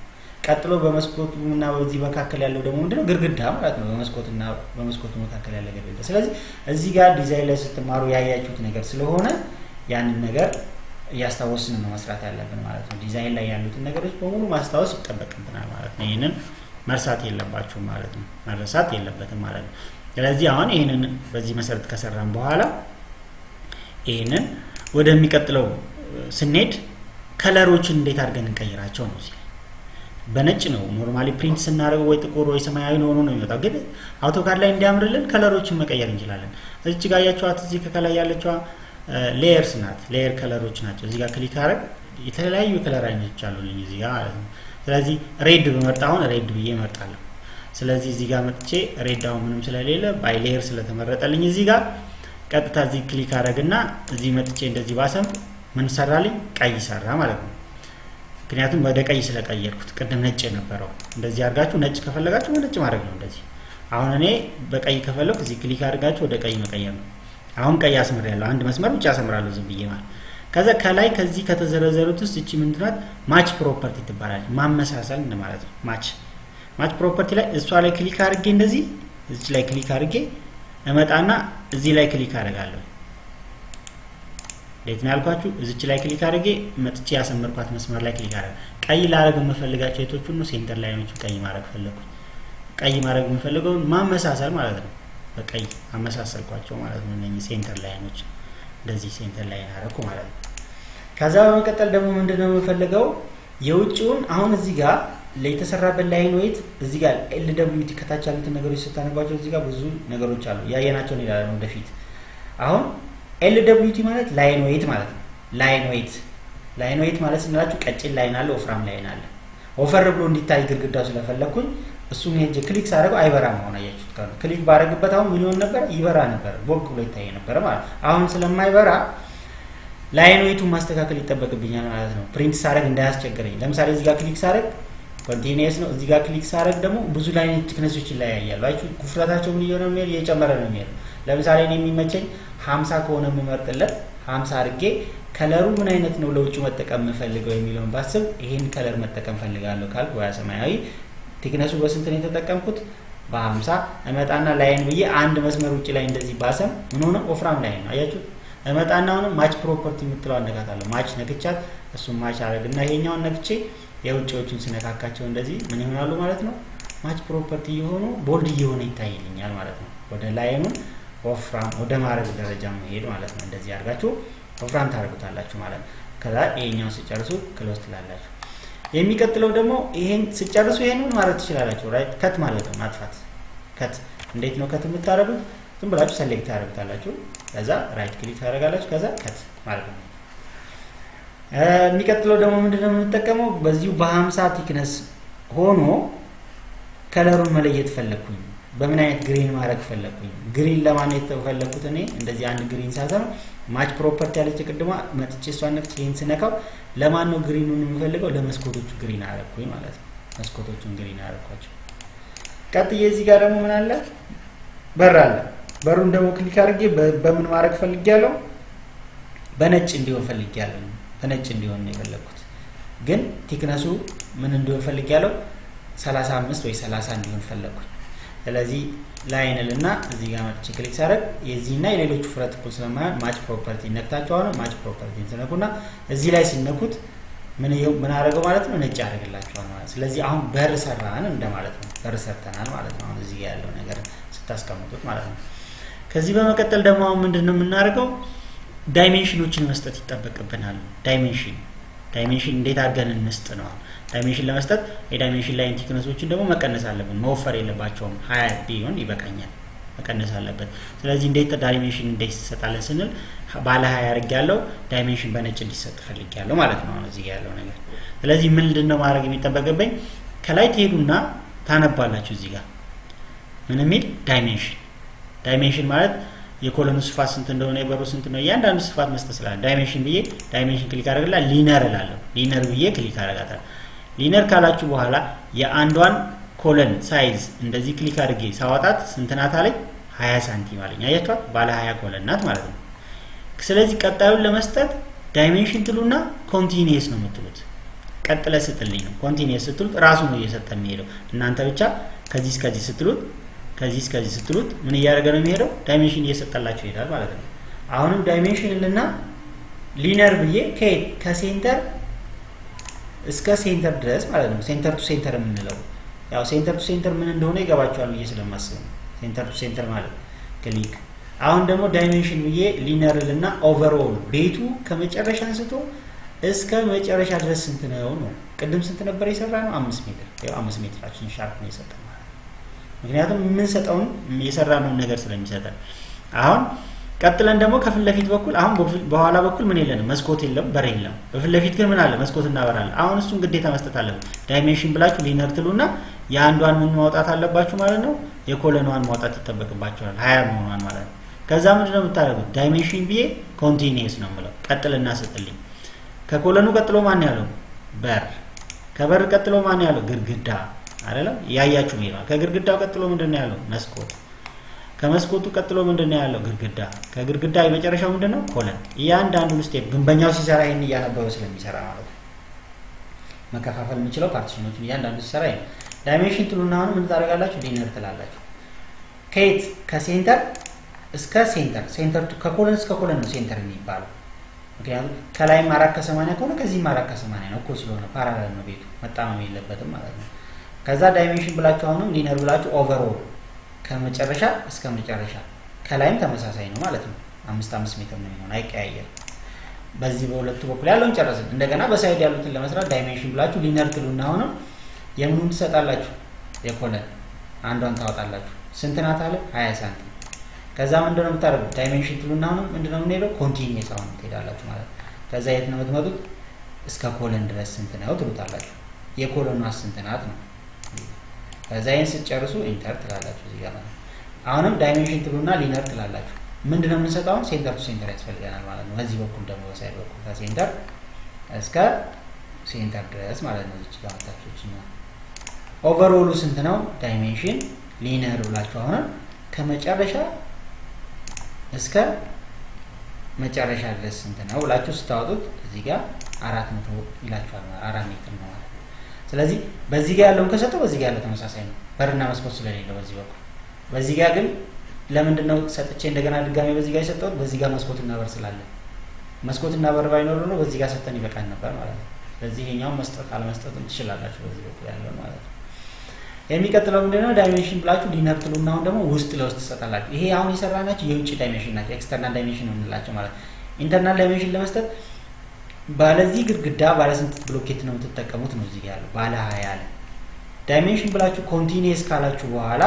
ቀጥሎ በመስኮቱ እና በዚህ መካከል ያለው ደግሞ ምንድነው ግድግዳ ማለት ነው። በመስኮትና በመስኮቱ መካከል ያለ ግድግዳ። ስለዚህ እዚህ ጋር ዲዛይን ላይ ስትማሩ ያያችሁት ነገር ስለሆነ ያንን ነገር እያስታወስን ነው መስራት ያለብን ማለት ነው። ዲዛይን ላይ ያሉትን ነገሮች በሙሉ ማስታወስ ይጠበቅብናል ማለት ነው። ይህንን መርሳት የለባችሁም ማለት ነው። መረሳት የለበትም ማለት ነው። ስለዚህ አሁን ይህንን በዚህ መሰረት ከሰራን በኋላ ይህንን ወደሚቀጥለው ስንሄድ ከለሮችን እንዴት አድርገን እንቀይራቸው ነው። እዚህ በነጭ ነው ኖርማሊ ፕሪንት ስናደርገው ወይ ጥቁር ወይ ሰማያዊ ሆኖ ነው የሚወጣው። ግን አውቶካድ ላይ እንዲያምርልን ከለሮችን መቀየር እንችላለን። እዚህ ጋር ያያቸዋት እዚህ ከላይ ያለችዋ ሌየርስ ናት። ሌየር ከለሮች ናቸው። እዚህ ጋር ክሊክ አረግ የተለያዩ ከለር አይነቶች አሉልኝ እዚህ ጋር ማለት ነው። ስለዚህ ሬድ በመርጥ አሁን ሬድ ብዬ እመርጣለሁ። ስለዚህ እዚህ ጋር መጥቼ ሬድ አሁን ምንም ስለሌለ ባይ ሌየር ስለተመረጠልኝ እዚህ ጋር ቀጥታ እዚህ ክሊክ አረግና እዚህ መጥቼ እንደዚህ ባሰም ምን ሰራልኝ? ቀይ ሰራ ማለት ነው። ምክንያቱም ወደ ቀይ ስለቀየርኩት ቅድም ነጭ የነበረው እንደዚህ አድርጋችሁ ነጭ ከፈለጋችሁ በነጭ ማድረግ ነው እንደዚህ። አሁን እኔ በቀይ ከፈለኩ እዚህ ክሊክ አድርጋችሁ ወደ ቀይ መቀየር ነው። አሁን ቀይ አስምር ያለው አንድ መስመር ብቻ አሰምራለሁ ዝም ብዬ ማለት ከዛ ከላይ ከዚህ ከተዘረዘሩት ውስጥ እቺ ምንድናት ማች ፕሮፐርቲ ትባላለች ማመሳሰል እንደማለት ነው ማች ማች ፕሮፐርቲ ላይ እሷ ላይ ክሊክ አድርጌ እንደዚህ እዚች ላይ ክሊክ አድርጌ እመጣና እዚህ ላይ ክሊክ አደርጋለሁ እንዴት ነው ያልኳችሁ እዚች ላይ ክሊክ አድርጌ መጥቼ ያሰመርኳት መስመር ላይ ክሊክ አደረግ ቀይ ላደርግ የምፈልጋቸው የቶቹን ነው ሴንተር ላይኖቹ ቀይ ማድረግ ፈለግኩ ቀይ ማድረግ የምፈልገውን ማመሳሰል ማለት ነው በቀይ አመሳሰልኳቸው ማለት ነው። እነኚህ ሴንተር ላይኖች እንደዚህ ሴንተር ላይን አደረኩ ማለት ነው። ከዛ በመቀጠል ደግሞ ምንድነው የምፈልገው የውጭውን አሁን እዚህ ጋር የተሰራበት ላይን ወይት እዚህ ጋር ኤል ደብሊው ቲ ከታች ያሉትን ነገሮች ስታነባቸው እዚህ ጋር ብዙ ነገሮች አሉ ያየናቸው እንሄዳለን ወደፊት። አሁን ኤል ደብሊው ቲ ማለት ላይን ወይት ማለት ነው። ላይን ወይት ላይን ወይት ማለት ስንላችሁ ቀጭን ላይን አለ፣ ወፍራም ላይን አለ። ወፈር ብሎ እንዲታይ ግድግዳው ስለፈለግኩኝ እሱን ሄጄ ክሊክ ሳደርገው አይበራም። አሁን አያችሁት ካሉ ክሊክ ባደረግበት አሁን ምን ይሆን ነበር? ይበራ ነበር፣ ቦግ ብሎ ይታይ ነበር ማለት አሁን ስለማይበራ ላይን ዌቱን ማስተካከል ይጠበቅብኛል ማለት ነው። ፕሪንት ሳደርግ እንዳያስቸግረኝ። ለምሳሌ እዚህ ጋር ክሊክ ሳደርግ ኮንቲኒየስ ነው። እዚህ ጋር ክሊክ ሳደርግ ደግሞ ብዙ ላይን ቲክነሶች ይለያያሉ። አያችሁ ኩፍረታቸው ምን እየሆነ የሚሄድ እየጨመረ ነው የሚሄድ። ለምሳሌ እኔ የሚመቸኝ ሀምሳ ከሆነ የምመርጥለት ሀምሳ አድርጌ ከለሩ ምን አይነት ነው ለውጭ መጠቀም የምፈልገው የሚለውን ባስብ ይሄን ከለር መጠቀም ፈልጋለሁ ካልኩ ወያ ሰማያዊ ቲክነሱ በስንት ነው የተጠቀምኩት? በሀምሳ እመጣና ላይን ብዬ አንድ መስመር ውጭ ላይ እንደዚህ ባሰም ምን ሆነ ወፍራም ላይን ነው አያችሁ። እመጣና አሁንም ማች ፕሮፐርቲ የምትለው አነካታለሁ። ማች ነክቻት እሱም ማች አደረግና ይሄኛውን ነክቼ የውጭዎቹን ስነካካቸው እንደዚህ ምን ይሆናሉ ማለት ነው። ማች ፕሮፐርቲ የሆኑ ቦልድ እየሆነ ይታይልኛል ማለት ነው። ወደ ላይኑን ወፍራም ወደ ማድረግ ደረጃ መሄድ ማለት ነው። እንደዚህ አድርጋችሁ ወፍራም ታደርጉታላችሁ ማለት ነው። ከዛ ይሄኛውን ስጨርሱ ክሎዝ ትላላችሁ። የሚቀጥለው ደግሞ ይሄን ስጨርሱ ይሄንን ማድረግ ትችላላችሁ። ራይት ከት ማለት ነው ማጥፋት። ከት እንዴት ነው ከት የምታደርጉት? ዝም ብላችሁ ሰሌክት ታደርጉታላችሁ። ከዛ ራይት ክሊክ ታደርጋላችሁ። ከዛ ከት ማለት ነው። የሚቀጥለው ደግሞ ምንድነው የምንጠቀመው? በዚሁ በሀምሳ ቲክነስ ሆኖ ከለሩን መለየት ፈለግኩኝ። በምን አይነት ግሪን ማድረግ ፈለግኩኝ? ግሪን ለማን የተፈለግኩት እኔ እንደዚህ አንድ ግሪን ሳሰም ማች ፕሮፐርቲ ያለች ቅድማ መጥቼ እሷን ነክቼ ይህን ስነካው ለማን ነው ግሪኑን የምፈልገው? ለመስኮቶቹ ግሪን አረግኩኝ ማለት ነው። መስኮቶቹን ግሪን አረግኳቸው። ቀጥዬ እዚህ ጋር ደግሞ ምን አለ? በር አለ። በሩን ደግሞ ክሊክ አድርጌ በምን ማድረግ ፈልጌያለሁ? በነጭ እንዲሆን ፈልጌያለሁ። በነጭ እንዲሆን ነው የፈለግኩት። ግን ቲክነሱ ምን እንዲሆን ፈልጌያለሁ? 35 ወይ 30 እንዲሆን ፈለግኩኝ። ስለዚህ ላይንል እና እዚህ ጋር መጥቼ ክሊክ ሳደርግ የዚህና የሌሎቹ ፍረት እኩል ስለማይሆን ማች ፕሮፐርቲ ነክታችሁ አሁን ማች ፕሮፐርቲ ስነኩና እዚህ ላይ ሲነኩት ምን ምን አደረገው ማለት ነው ነጭ ያደርግላችኋል ማለት ስለዚህ አሁን በር ሰራን እንደማለት ነው በር ሰርተናል ማለት ነው አሁን እዚህ ያለው ነገር ስታስቀምጡት ማለት ነው ከዚህ በመቀጠል ደግሞ አሁን ምንድን ነው የምናደርገው ዳይሜንሽኖችን መስጠት ይጠበቅብናል ዳይሜንሽን ዳይሜንሽን እንዴት አድርገን እንስጥ ነው ዳይሜንሽን ለመስጠት የዳይሜንሽን ላይን ቲክነሶችን ደግሞ መቀነስ አለብን መወፈር የለባቸውም ሀያ ቢሆን ይበቃኛል መቀነስ አለበት ስለዚህ እንዴት ዳይሜንሽን እንዴት ይሰጣለን ስንል ባለ ሀያ አድርግ ያለው ዳይሜንሽን በነጭ እንዲሰጥ ፈልግ ያለው ማለት ነው አሁን እዚህ ያለው ነገር ስለዚህ ምንድን ነው ማድረግ የሚጠበቅብኝ ከላይ ትሄዱና ታነባላችሁ እዚህ ጋር ምን የሚል ዳይሜንሽን ዳይሜንሽን ማለት የኮሎኑ ስፋት ስንት እንደሆነ የበሩ ስንት ነው እያንዳንዱ ስፋት መስጠት ስላለ ዳይሜንሽን ብዬ ዳይሜንሽን ክሊክ አደረግላ ሊነር እላለሁ ሊነር ብዬ ክሊክ አደረጋታል ሊነር ካላችሁ በኋላ የአንዷን ኮለን ሳይዝ እንደዚህ ክሊክ አድርጌ ሳወጣት ስንት ናት አለኝ 20 ሳንቲም አለኝ አያችኋት ባለ 20 ኮለን ናት ማለት ነው ስለዚህ ቀጣዩን ለመስጠት ዳይሜንሽን ትሉና ኮንቲኒየስ ነው የምትሉት ቀጥለ ስጥልኝ ነው። ኮንቲኒየስ ስትሉት ራሱ ነው እየሰጠ የሚሄደው። እናንተ ብቻ ከዚህ እስከዚህ ስትሉት ከዚህ እስከዚህ ስትሉት ምን እያደረገ ነው የሚሄደው? ዳይሜንሽን እየሰጠላችሁ ይሄዳል ማለት ነው። አሁንም ዳይሜንሽን ልና ሊነር ብዬ ከየት ከሴንተር እስከ ሴንተር ድረስ ማለት ነው። ሴንተር ቱ ሴንተር የምንለው ያው ሴንተር ቱ ሴንተር ምን እንደሆነ ይገባቸዋል ብዬ ስለማስብ ነው። ሴንተር ቱ ሴንተር ማለት ክሊክ። አሁን ደግሞ ዳይሜንሽን ብዬ ሊነር ልና ኦቨርኦል ቤቱ ከመጨረሻ አንስቶ እስከ መጨረሻ ድረስ ስንት ነው ነው። ቅድም ስንት ነበር የሰራ ነው? አምስት ሜትር ያው አምስት ሜትራችን ሻርፕ ነው የሰጠን ማለት ነው። ምክንያቱም የምንሰጠውን የሰራነውን ነገር ስለሚሰጠን አሁን ቀጥለን ደግሞ ከፊት ለፊት በኩል አሁን በኋላ በኩል ምን የለንም፣ መስኮት የለም፣ በር የለም። በፊት ለፊት ግን ምን አለ? መስኮት እናበራለን። አሁን እሱን ግዴታ መስጠት አለብን። ዳይሜንሽን ብላችሁ ሊነር ትሉና የአንዷን ምን ማውጣት አለባችሁ ማለት ነው። የኮለኗን ማውጣት ይጠበቅባቸዋል፣ ሀያ መሆኗን ማለት ነው። ከዛ ምንድን ነው የምታደርጉት? ዳይሜንሽን ብዬ ኮንቲኒየስ ነው የምለው። ቀጥልና ስጥልኝ። ከኮለኑ ቀጥሎ ማን ያለው? በር። ከበር ቀጥሎ ማን ያለው? ግድግዳ አይደለም? ያያችሁ ይላል። ከግድግዳው ቀጥሎ ምንድን ነው ያለው? መስኮት ከመስኮቱ ቀጥሎ ምንድን ነው ያለው? ግድግዳ። ከግድግዳ የመጨረሻው ምንድን ነው? ኮለን። እያንዳንዱን ስቴፕ ግንበኛው ሲሰራ ይህን እያነበበ ስለሚሰራ ማለት ነው። መከፋፈል የምንችለው ፓርቲሽኖችን እያንዳንዱ ሲሰራ ይሄ ዳይሜንሽን ትሉና አሁን ምን ታደርጋላችሁ? ሊነር ትላላችሁ። ከየት ከሴንተር እስከ ሴንተር ሴንተር ከኮለን እስከ ኮለን ነው ሴንተር የሚባለው። ምክንያቱም ከላይም አራት ከሰማንያ ከሆነ ከዚህም አራት ከሰማንያ ነው እኮ ስለሆነ ፓራላል ነው ቤቱ መጣመም የለበትም ማለት ነው። ከዛ ዳይሜንሽን ብላችሁ አሁንም ሊነር ብላችሁ ኦቨርኦል ከመጨረሻ እስከ መጨረሻ ከላይም ተመሳሳይ ነው ማለት ነው። አምስት አምስት ሜትር ነው የሚሆን አይቀያየርም። በዚህ በሁለቱ በኩል ያለውን ጨረስን። እንደገና በሳይድ ያሉትን ለመስራት ዳይሜንሽን ብላችሁ ሊነር ትሉና አሁንም የምኑን ትሰጣላችሁ? የኮለን አንዷን ታወጣላችሁ። ስንት ናት አለ? ሀያ ሳንቲም። ከዛ ምንድን ነው የምታደርጉት? ዳይሜንሽን ትሉና አሁንም ምንድን ነው የምንሄደው? ኮንቲኒየስ አሁን ትሄዳላችሁ ማለት ነው። ከዛ የት ነው የምትመጡት? እስከ ኮለን ድረስ ስንት ነው ትሉታላችሁ። የኮለኗ ስንት ናት ነው ከዛ ይህን ስትጨርሱ ኢንተር ትላላችሁ እዚህ ጋር ማለት አሁንም ዳይሜንሽን ትሉና ሊነር ትላላችሁ። ምንድን ነው የምንሰጠው? አሁን ሴንተር ቱ ሴንተር ያስፈልገናል ማለት ነው። በዚህ በኩል ደግሞ በሳይድ በኩል ከሴንተር እስከ ሴንተር ድረስ ማለት ነው። እዚች ጋር መታቾች ኦቨርኦሉ ስንት ነው? ዳይሜንሽን ሊነር ብላችሁ አሁንም ከመጨረሻ እስከ መጨረሻ ድረስ ስንት ነው ብላችሁ ስታወጡት እዚህ ጋር አራት መቶ ይላችኋል። አራት ሜትር ነው ማለት ነው። ስለዚህ በዚህ ጋር ያለውን ከሰጠው በዚህ ጋር ያለው ተመሳሳይ ነው፣ በርና መስኮት ስለሌለው በዚህ በኩል። በዚህ ጋር ግን ለምንድን ነው ሰጥቼ እንደገና ድጋሜ በዚህ ጋር የሰጠሁት? በዚህ ጋር መስኮትና በር ስላለ መስኮትና በር ባይኖር ነው በዚህ ጋር ሰጠን ይበቃል ነበር ማለት ነው። ስለዚህ ይሄኛውን መስጠት አለመስጠትም ትችላላችሁ በዚህ በኩል ያለው ማለት ነው። የሚቀጥለው ምንድነው? ዳይሜንሽን ብላችሁ ሊነር ትሉና አሁን ደግሞ ውስጥ ለውስጥ ትሰጣላችሁ። ይሄ አሁን የሰራናቸው የውጭ ዳይሜንሽን ናቸው፣ ኤክስተርናል ዳይሜንሽን የምንላቸው ማለት ነው። ኢንተርናል ዳይሜንሽን ለመስጠት ባለዚህ ግድግዳ ባለ ስንት ብሎኬት ነው የምትጠቀሙት ነው እዚህ ያለው ባለ ሀያ አለ ዳይሜንሽን ብላችሁ ኮንቲኒየስ ካላችሁ በኋላ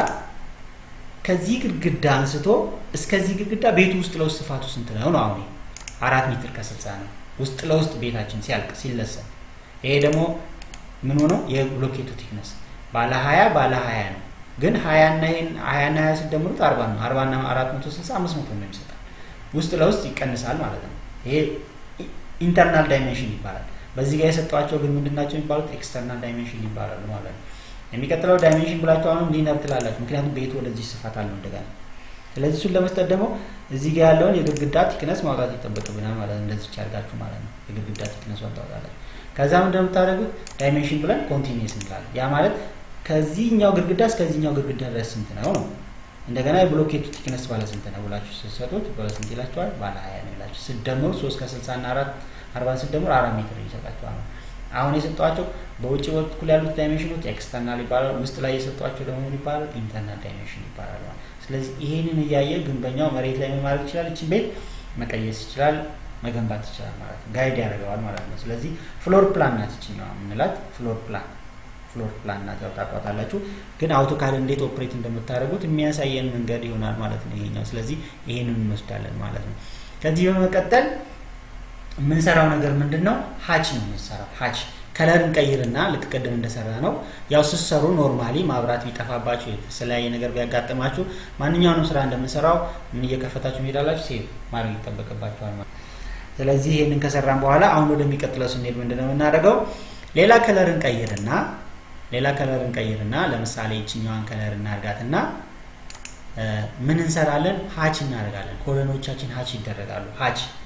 ከዚህ ግድግዳ አንስቶ እስከዚህ ግድግዳ ቤቱ ውስጥ ለውስጥ ስፋቱ ስንት ነው ነው አሁን አራት ሜትር ከስልሳ ነው ውስጥ ለውስጥ ቤታችን ሲያልቅ ሲለሰን ይሄ ደግሞ ምን ሆነው የብሎኬቱ ቲክነስ ባለ ሀያ ባለ ሀያ ነው ግን ሀያና ይሄን ሀያና ሀያ ስደምሩት አርባ ነው አርባና አራት መቶ ስልሳ አምስት መቶ ነው የሚሰጣል ውስጥ ለውስጥ ይቀንሳል ማለት ነው ይሄ ኢንተርናል ዳይሜንሽን ይባላል። በዚህ ጋር የሰጧቸው ግን ምንድን ናቸው የሚባሉት? ኤክስተርናል ዳይሜንሽን ይባላሉ ማለት ነው። የሚቀጥለው ዳይሜንሽን ብላችሁ አሁንም ሊነር ትላላችሁ፣ ምክንያቱም ቤቱ ወደዚህ ስፋት አለው እንደገና። ስለዚህ እሱን ለመስጠት ደግሞ እዚህ ጋር ያለውን የግድግዳ ቲክነስ ማውጣት ይጠበቅብናል ማለት ነው። እንደዚህ አድርጋችሁ ማለት ነው የግድግዳ ቲክነስ ታወጣላችሁ። ከዛ ምን እንደምታደርጉት ዳይሜንሽን ብለን ኮንቲኒየስ እንላለን። ያ ማለት ከዚህኛው ግድግዳ እስከዚህኛው ግድግዳ ድረስ ስንት ነው ነው። እንደገና የብሎኬቱ ቲክነስ ባለ ስንት ነው ብላችሁ ስትሰጡት ባለ ስንት ይላችኋል? ባለ ሀያ ነው ይላችሁ። ስትደምሩ ሶስት ከስልሳ እና አራት አርባን ስትደምሩ አራት ሜትር ይሰጣችኋል ነው። አሁን የሰጧቸው በውጭ በኩል ያሉት ዳይሜንሽኖች ኤክስተርናል ይባላል። ውስጥ ላይ የሰጧቸው ደግሞ ምን ይባላል? ኢንተርናል ዳይሜንሽን ይባላል ማለት ስለዚህ ይሄንን እያየ ግንበኛው መሬት ላይ ምን ማድረግ ይችላል? እችን ቤት መቀየስ ይችላል፣ መገንባት ይችላል ማለት ነው። ጋይድ ያደርገዋል ማለት ነው። ስለዚህ ፍሎር ፕላን ናት ይችኛዋ የምንላት ፍሎር ፕላን ፍሎር ፕላን ናት። ያው ታውቋታላችሁ። ግን አውቶካድ እንዴት ኦፕሬት እንደምታደርጉት የሚያሳየን መንገድ ይሆናል ማለት ነው ይሄኛው። ስለዚህ ይሄንን እንወስዳለን ማለት ነው። ከዚህ በመቀጠል የምንሰራው ነገር ምንድን ነው? ሀች ነው የምንሰራው። ሀች ከለር እንቀይርና ልክ ቅድም እንደሰራ ነው ያው ስትሰሩ ኖርማሊ ማብራት ቢጠፋባችሁ የተለያየ ነገር ቢያጋጥማችሁ ማንኛውንም ስራ እንደምንሰራው ምን እየከፈታችሁ መሄዳላችሁ ሴቭ ማድረግ ይጠበቅባችኋል ማለት ስለዚህ ይህንን ከሰራን በኋላ አሁን ወደሚቀጥለው ስንሄድ ምንድን ነው የምናደርገው ሌላ ከለር እንቀይርና ሌላ ከለር እንቀይርና ለምሳሌ ይችኛዋን ከለር እናርጋትና ምን እንሰራለን ሀች እናደርጋለን ኮሎኖቻችን ሀች ይደረጋሉ ሀች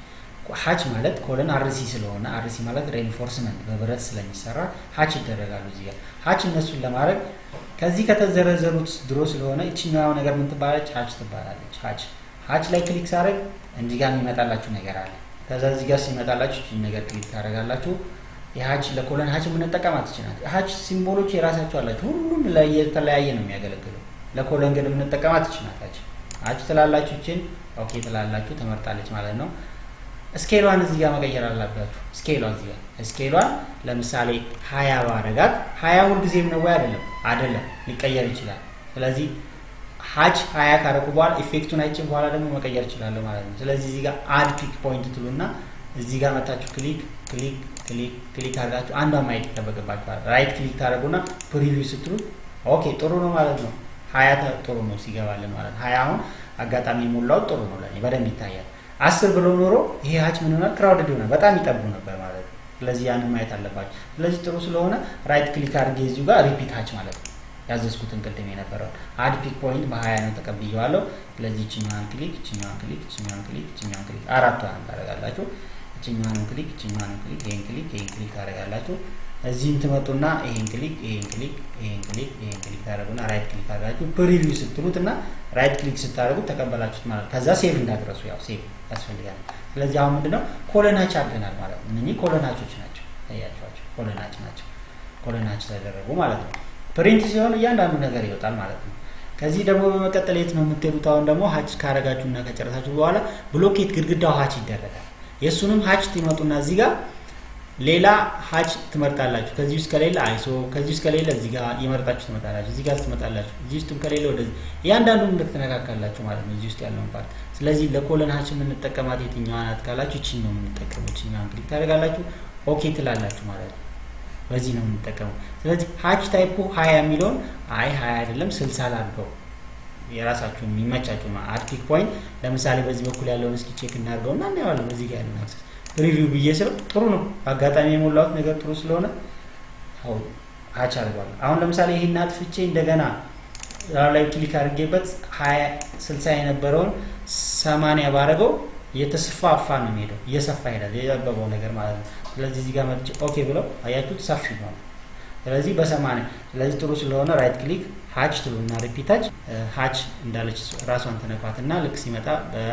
ሀች ማለት ኮለን አርሲ ስለሆነ አርሲ ማለት ሬንፎርስመንት በብረት ስለሚሰራ ሀች ይደረጋሉ እዚህ ጋር ሀች እነሱን ለማድረግ ከዚህ ከተዘረዘሩት ድሮ ስለሆነ ይችኛዋ ነገር ምን ትባላለች? ሀች ትባላለች። ሀች ሀች ላይ ክሊክ ሳደርግ እንዲህ ጋር የሚመጣላችሁ ነገር አለ። ከዛ እዚህ ጋር ሲመጣላችሁ ይህችን ነገር ክሊክ ታደርጋላችሁ። የሀች ለኮለን ሀች የምንጠቀማት ይችላል። ሀች ሲምቦሎች የራሳቸው አላቸው። ሁሉም የተለያየ ነው የሚያገለግለው። ለኮለን ግን የምንጠቀማት ይችላል። ሀች ሀች ትላላችሁ፣ ይችን ኦኬ ትላላችሁ፣ ትመርጣለች ማለት ነው። ስኬሏን እዚህ ጋር መቀየር አላባችሁ። ስኬሏን እዚህ ጋር ስኬሏን ለምሳሌ ሀያ ባረጋት ሀያ ሁልጊዜም ነው ወይ አይደለም? አይደለም፣ ሊቀየር ይችላል። ስለዚህ ሀች ሀያ ካረቁ በኋላ ኢፌክቱን አይቼ በኋላ ደግሞ መቀየር እችላለሁ ማለት ነው። ስለዚህ እዚህ ጋር አድ ፒክ ፖይንት ትሉና እዚህ ጋር መታችሁ ክሊክ ክሊክ ክሊክ ክሊክ አድርጋችሁ አንዷን ማየት ይጠበቅባችኋል። ራይት ክሊክ ታደርጉና ፕሪቪው ስትሉት ኦኬ ጥሩ ነው ማለት ነው። ሀያ ጥሩ ነው ሲገባልን ማለት ነው። ሀያ አሁን አጋጣሚ የሞላው ጥሩ ነው ለእኔ በደንብ ይታያል። አስር ብሎ ኖሮ ይሄ ሀች ምን ይሆናል? ክራውድድ ይሆናል። በጣም ይጠቡ ነበር ማለት ነው። ስለዚህ ያንን ማየት አለባቸው። ስለዚህ ጥሩ ስለሆነ ራይት ክሊክ አድርጌ እዚሁ ጋር ሪፒት ሀች ማለት ነው ያዘዝኩትን ቅድም የነበረውን አድ ፒክ ፖይንት በሀያ ነው ተቀብዬዋለሁ። ስለዚህ ይችኛዋን ክሊክ ይችኛዋን ክሊክ ይችኛዋን ክሊክ ይችኛዋን ክሊክ አራቷን ታደርጋላችሁ። ይችኛዋን ክሊክ ይችኛዋን ክሊክ ይሄን ክሊክ ይሄን ክሊክ ታደርጋላችሁ። እዚህም ትመጡና ይሄን ክሊክ ይሄን ክሊክ ይሄን ክሊክ ይሄን ክሊክ ታደርጉና ራይት ክሊክ አድርጋችሁ ፕሪቪው ስትሉት እና ራይት ክሊክ ስታደርጉት ተቀበላችሁት ማለት ከዛ ሴቭ እንዳትረሱ ያው ሴቭ ያስፈልጋል። ስለዚህ አሁን ምንድነው ኮለናች አድርገናል ማለት ነው። እነኚህ ኮለናቾች ናቸው ታያቸዋቸው፣ ኮለናች ናቸው። ኮለናች ተደረጉ ማለት ነው። ፕሪንት ሲሆን እያንዳንዱ ነገር ይወጣል ማለት ነው። ከዚህ ደግሞ በመቀጠል የት ነው የምትሄዱት? አሁን ደግሞ ሀች ካረጋችሁ እና ከጨረሳችሁ በኋላ ብሎኬት ግድግዳው ሀች ይደረጋል። የእሱንም ሀች ትመጡና እዚህ ጋር ሌላ ሀች ትመርጣላችሁ። ከዚህ ውስጥ ከሌለ አይሶ፣ ከዚህ ውስጥ ከሌለ እዚህ ጋር የመርጣችሁ ትመጣላችሁ። እዚህ ጋር ትመጣላችሁ። እዚህ ውስጥም ከሌለ ወደዚህ እያንዳንዱን እንድትነካካላችሁ ማለት ነው፣ እዚህ ውስጥ ያለውን ፓርት። ስለዚህ ለኮለን ሀች የምንጠቀማት የትኛዋ ናት ካላችሁ ይችን ነው የምንጠቀመው። ይችኛዋን ክሊክ ታደርጋላችሁ፣ ኦኬ ትላላችሁ ማለት ነው። በዚህ ነው የምንጠቀመው። ስለዚህ ሀች ታይፑ ሀያ የሚለውን አይ ሀያ አይደለም ስልሳ ላድርገው የራሳችሁ የሚመቻችሁ አድፒክ ፖይንት ለምሳሌ በዚህ በኩል ያለውን እስኪ ቼክ እናድርገው እና እናየዋለን። በዚህ ጋር ያለን አክሰስ ሪቪው ብዬ ስለው ጥሩ ነው። አጋጣሚ የሞላሁት ነገር ጥሩ ስለሆነ ሀች አድርጓለሁ። አሁን ለምሳሌ ይህን አጥፍቼ እንደገና ላይ ክሊክ አድርጌበት ሀያ ስልሳ የነበረውን ሰማንያ ባረገው እየተስፋፋ ነው የሚሄደው፣ እየሰፋ ይሄዳል። የጠበበው ነገር ማለት ነው። ስለዚህ እዚህ ጋር መጥቼ ኦኬ ብለው አያችሁት ሰፊ ነው። ስለዚህ በሰማንያ ስለዚህ ጥሩ ስለሆነ ራይት ክሊክ ሀች ትሉና ሪፒታች ሀች እንዳለች ራሷን ተነኳትና ልክ ሲመጣ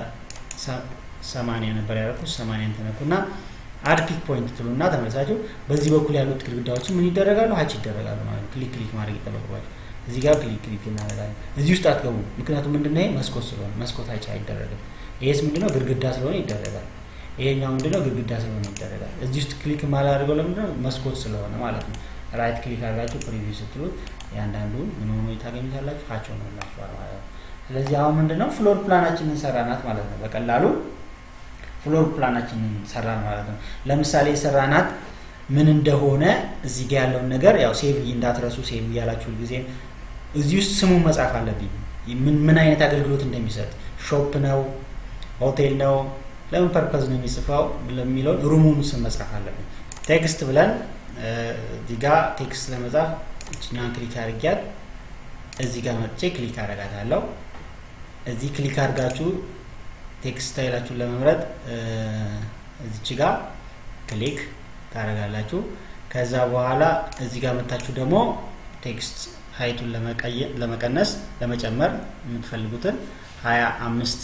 በሰማንያ ነበር ያደረኩት ሰማንያን ተነኩና አድ ፒክ ፖይንት ትሉና ተመልሳችሁ በዚህ በኩል ያሉት ግድግዳዎችን ምን ይደረጋሉ? ሀች ይደረጋሉ ማለት ነው። ክሊክ ክሊክ ማድረግ ይጠበቅባቸው። እዚህ ጋር ክሊክ ክሊክ እናደርጋለን። እዚህ ውስጥ አትገቡ፣ ምክንያቱም ምንድነው መስኮት ስለሆነ መስኮት ሀች አይደረግም። ይሄስ ምንድነው ግድግዳ ስለሆነ ይደረጋል። ይሄኛው ምንድነው ግድግዳ ስለሆነ ይደረጋል። እዚህ ውስጥ ክሊክ ማላደርገው ለምንድነው መስኮት ስለሆነ ማለት ነው። ራይት ክሊክ አድርጋችሁ ፕሪቪው ስትሉት ያንዳንዱን ምን ሆኖ ታገኙታላችሁ ሀች ሆኖላችኋል ማለት ነው። ስለዚህ አሁን ምንድነው ፍሎር ፕላናችንን ሰራናት ማለት ነው። በቀላሉ ፍሎር ፕላናችንን ሰራን ማለት ነው። ለምሳሌ የሰራናት ምን እንደሆነ እዚህ ጋር ያለውን ነገር ያው ሴቭ እንዳትረሱ ሴቭ እያላችሁ ጊዜም እዚህ ውስጥ ስሙ መጻፍ አለብኝ። ምን ምን አይነት አገልግሎት እንደሚሰጥ ሾፕ ነው፣ ሆቴል ነው፣ ለምን ፐርፐዝ ነው የሚጽፈው ለሚለው ሩሙን ስም መጻፍ አለብኝ። ቴክስት ብለን እዚህ ጋር ቴክስት ለመጻፍ እችኛን ክሊክ አድርጊያት እዚህ ጋር መጥቼ ክሊክ አደርጋታለሁ። እዚህ ክሊክ አድርጋችሁ ቴክስት ስታይላችሁን ለመምረጥ እዚች ጋር ክሊክ ታደርጋላችሁ። ከዛ በኋላ እዚህ ጋር መታችሁ ደግሞ ቴክስት ሀይቱን ለመቀነስ ለመጨመር የምትፈልጉትን ሀያ አምስት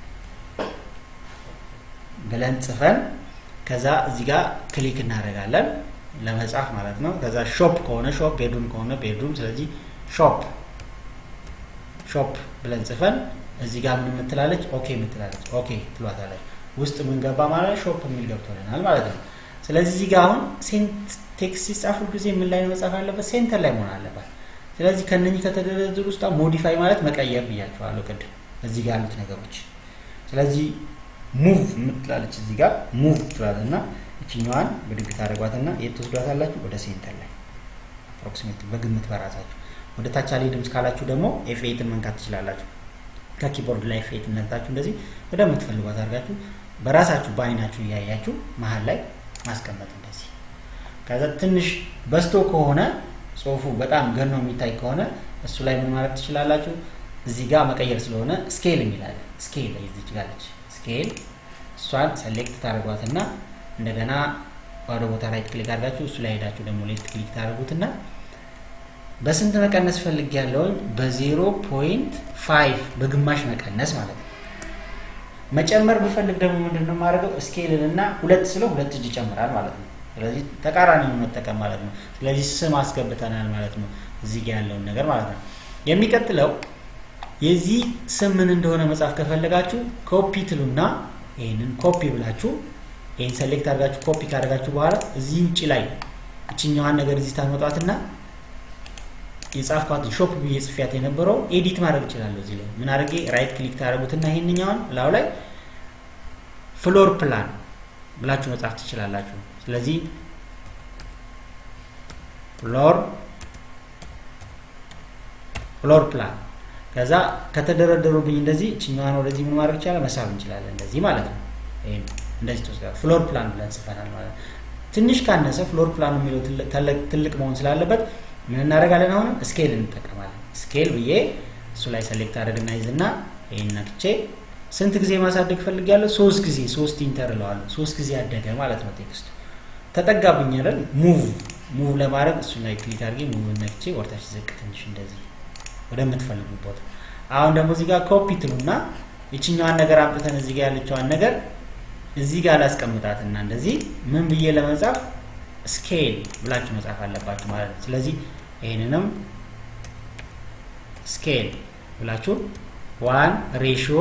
ብለን ጽፈን ከዛ እዚህ ጋር ክሊክ እናደርጋለን ለመጻፍ ማለት ነው። ከዛ ሾፕ ከሆነ ሾፕ፣ ቤድሩም ከሆነ ቤድሩም። ስለዚህ ሾፕ ሾፕ ብለን ጽፈን እዚህ ጋር ምን የምትላለች ኦኬ የምትላለች ኦኬ ትሏታለች። ውስጥ ምን ገባ ማለት ሾፕ የሚል ገብቶልናል ማለት ነው። ስለዚህ እዚህ ጋር አሁን ቴክስት ሲጻፉ ጊዜ ምን ላይ መጻፍ አለበት? ሴንተር ላይ መሆን አለበት። ስለዚህ ከነኚህ ከተደረደሩ ውስጥ ሞዲፋይ ማለት መቀየር ብያቸዋለሁ ቅድም እዚህ ጋር ያሉት ነገሮች። ስለዚህ ሙቭ የምትላለች እዚህ ጋር ሙቭ ትላል እና እችኛዋን ብድግ ታደርጓትና የት ትወስዷታላችሁ? ወደ ሴንተር ላይ አፕሮክሲሜት በግምት በራሳችሁ። ወደ ታች አልሄድም ካላችሁ ደግሞ ኤፍ ኤይትን መንካት ትችላላችሁ። ከኪቦርድ ላይ ኤፍ ኤይትን ነክታችሁ እንደዚህ ወደምትፈልጓት አድርጋችሁ በራሳችሁ በአይናችሁ እያያችሁ መሀል ላይ ማስቀመጥ እንደዚህ። ከዛ ትንሽ በስቶ ከሆነ ጽሁፉ በጣም ገኖ የሚታይ ከሆነ እሱ ላይ ምን ማድረግ ትችላላችሁ? እዚህ ጋር መቀየር ስለሆነ ስኬል የሚላለ ስኬል ይዝች ጋለች ስኬል እሷን ሰሌክት ታደርጓትና እንደገና ባዶ ቦታ ራይት ክሊክ አድርጋችሁ እሱ ላይ ሄዳችሁ ደግሞ ሌፍት ክሊክ ታደርጉትና በስንት መቀነስ ፈልግ ያለውን በዜሮ ፖይንት ፋይቭ በግማሽ መቀነስ ማለት ነው። መጨመር ብፈልግ ደግሞ ምንድን ነው የማደርገው? ስኬልን እና ሁለት ስለው ሁለት እጅ ይጨምራል ማለት ነው። ስለዚህ ተቃራኒውን መጠቀም ማለት ነው። ስለዚህ ስም አስገብተናል ማለት ነው፣ እዚህ ጋ ያለውን ነገር ማለት ነው። የሚቀጥለው የዚህ ስም ምን እንደሆነ መጻፍ ከፈለጋችሁ ኮፒ ትሉና ይህንን ኮፒ ብላችሁ ይህን ሰሌክት አድርጋችሁ ኮፒ ካደርጋችሁ በኋላ እዚህ ውጭ ላይ እችኛዋን ነገር እዚህ ታመጧትና የጻፍኳትን ሾፕ ብዬ ጽፊያት የነበረው ኤዲት ማድረግ እችላለሁ። እዚህ ላይ ምን አድርጌ ራይት ክሊክ ታደርጉትና ይሄንኛውን ላው ላይ ፍሎር ፕላን ብላችሁ መጻፍ ትችላላችሁ። ስለዚህ ፍሎር ፍሎር ፕላን ከዛ ከተደረደሩብኝ እንደዚህ እችኛዋን ወደዚህ ምን ማድረግ ይቻላል መሳብ እንችላለን። እንደዚህ ማለት ነው። ይሄ እንደዚህ ተወስዷል። ፍሎር ፕላን ብለን ጽፈናል ማለት ነው። ትንሽ ካነሰ ፍሎር ፕላኑ የሚለው ትልቅ መሆን ስላለበት ምን እናደርጋለን? አሁንም ስኬል እንጠቀማለን። ስኬል ብዬ እሱ ላይ ሰሌክት አድርግና ይዝና ይህን ነክቼ ስንት ጊዜ ማሳደግ ፈልጊያለሁ? ሶስት ጊዜ ሶስት ኢንተር እለዋለሁ። ሶስት ጊዜ አደገ ማለት ነው። ቴክስቱ ተጠጋብኝ አይደል? ሙቭ ሙቭ ለማድረግ እሱ ላይ ክሊክ አድርጌ ሙቭ ነክቼ ወርታች ዝቅ ትንሽ እንደዚህ ወደምትፈልጉ ቦታ። አሁን ደግሞ እዚህ ጋር ኮፒ ትሉና ይችኛዋን ነገር አምጥተን እዚህ ጋር ያለችዋን ነገር እዚህ ጋር ላስቀምጣትና እንደዚህ ምን ብዬ ለመጻፍ ስኬል ብላችሁ መጻፍ አለባችሁ ማለት ነው። ስለዚህ ይህንንም ስኬል ብላችሁ ዋን ሬሽዮ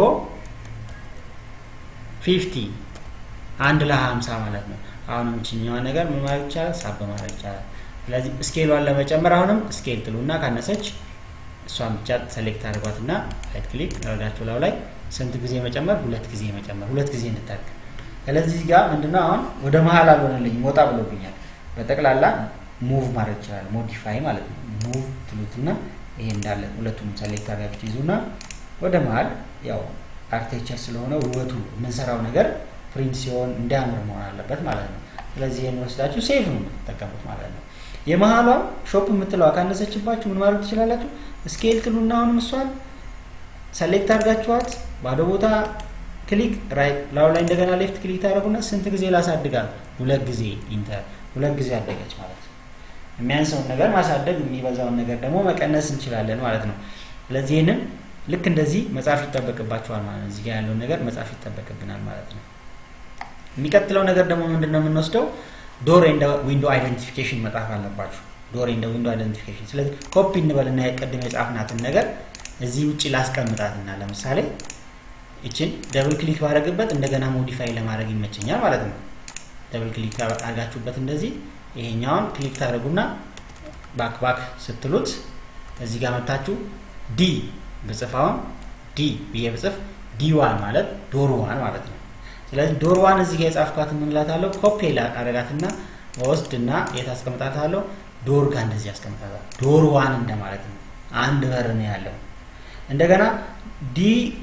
ፊፍቲ አንድ ለሀምሳ ማለት ነው። አሁንም ችኛዋ ነገር ምን ማድረግ ይቻላል? ሳብ ማድረግ ይቻላል። ስለዚህ ስኬሏን ለመጨመር አሁንም ስኬል ጥሉና ካነሰች እሷን ብቻ ሰሌክት አድርጓትና ራይት ክሊክ ረጋችሁ ላው ላይ ስንት ጊዜ መጨመር? ሁለት ጊዜ መጨመር፣ ሁለት ጊዜ እንታርግ። ስለዚህ ጋር ምንድነው አሁን ወደ መሀል አልሆነልኝም፣ ወጣ ብሎብኛል። በጠቅላላ ሙቭ ማድረግ ይችላል። ሞዲፋይ ማለት ነው። ሙቭ ትሉትና ይሄ እንዳለ ሁለቱም ሰሌክት አድርጋችሁ ይዙና ወደ መሀል ያው አርክቴክቸር ስለሆነ ውበቱ የምንሰራው ነገር ፕሪንት ሲሆን እንዲያምር መሆን አለበት ማለት ነው። ስለዚህ ይህን ወስዳችሁ ሴቭ ነው የምትጠቀሙት ማለት ነው። የመሀሏ ሾፕ የምትለዋ ካነሰችባችሁ ምን ማድረግ ትችላላችሁ? ስኬል ትሉና አሁንም እሷን ሰሌክት አድርጋችኋት ባዶ ቦታ ክሊክ ራይት ላው ላይ እንደገና ሌፍት ክሊክ ታደርጉና ስንት ጊዜ ላሳድጋል? ሁለት ጊዜ ኢንተር ሁለት ጊዜ አደገች ማለት ነው። የሚያንሰውን ነገር ማሳደግ የሚበዛውን ነገር ደግሞ መቀነስ እንችላለን ማለት ነው። ስለዚህ ይህንን ልክ እንደዚህ መጻፍ ይጠበቅባቸዋል ማለት ነው። እዚህ ጋር ያለውን ነገር መጻፍ ይጠበቅብናል ማለት ነው። የሚቀጥለው ነገር ደግሞ ምንድን ነው የምንወስደው? ዶር ኤንድ ዊንዶ አይደንቲፊኬሽን መጻፍ አለባችሁ። ዶር ኤንድ ዊንዶ አይደንቲፊኬሽን። ስለዚህ ኮፒ እንበልና የቀድሞ የጻፍናትን ነገር እዚህ ውጭ ላስቀምጣትና ለምሳሌ ይችን ደብል ክሊክ ባደረግበት እንደገና ሞዲፋይ ለማድረግ ይመቸኛል ማለት ነው። ደብል ክሊክ አድርጋችሁበት እንደዚህ ይሄኛውን ክሊክ ታደርጉና ባክ ባክ ስትሉት እዚህ ጋር መታችሁ ዲ ብጽፋውን ዲ ብዬ ብጽፍ ዲ ዋን ማለት ዶር ዋን ማለት ነው። ስለዚህ ዶር ዋን እዚህ ጋር የጻፍኳት የምንላታለሁ ኮፒ አረጋትና ወስድና የት አስቀምጣታለሁ? ዶር ጋር እንደዚህ አስቀምጣታለሁ። ዶር ዋን እንደማለት ነው። አንድ በር ነው ያለው። እንደገና ዲ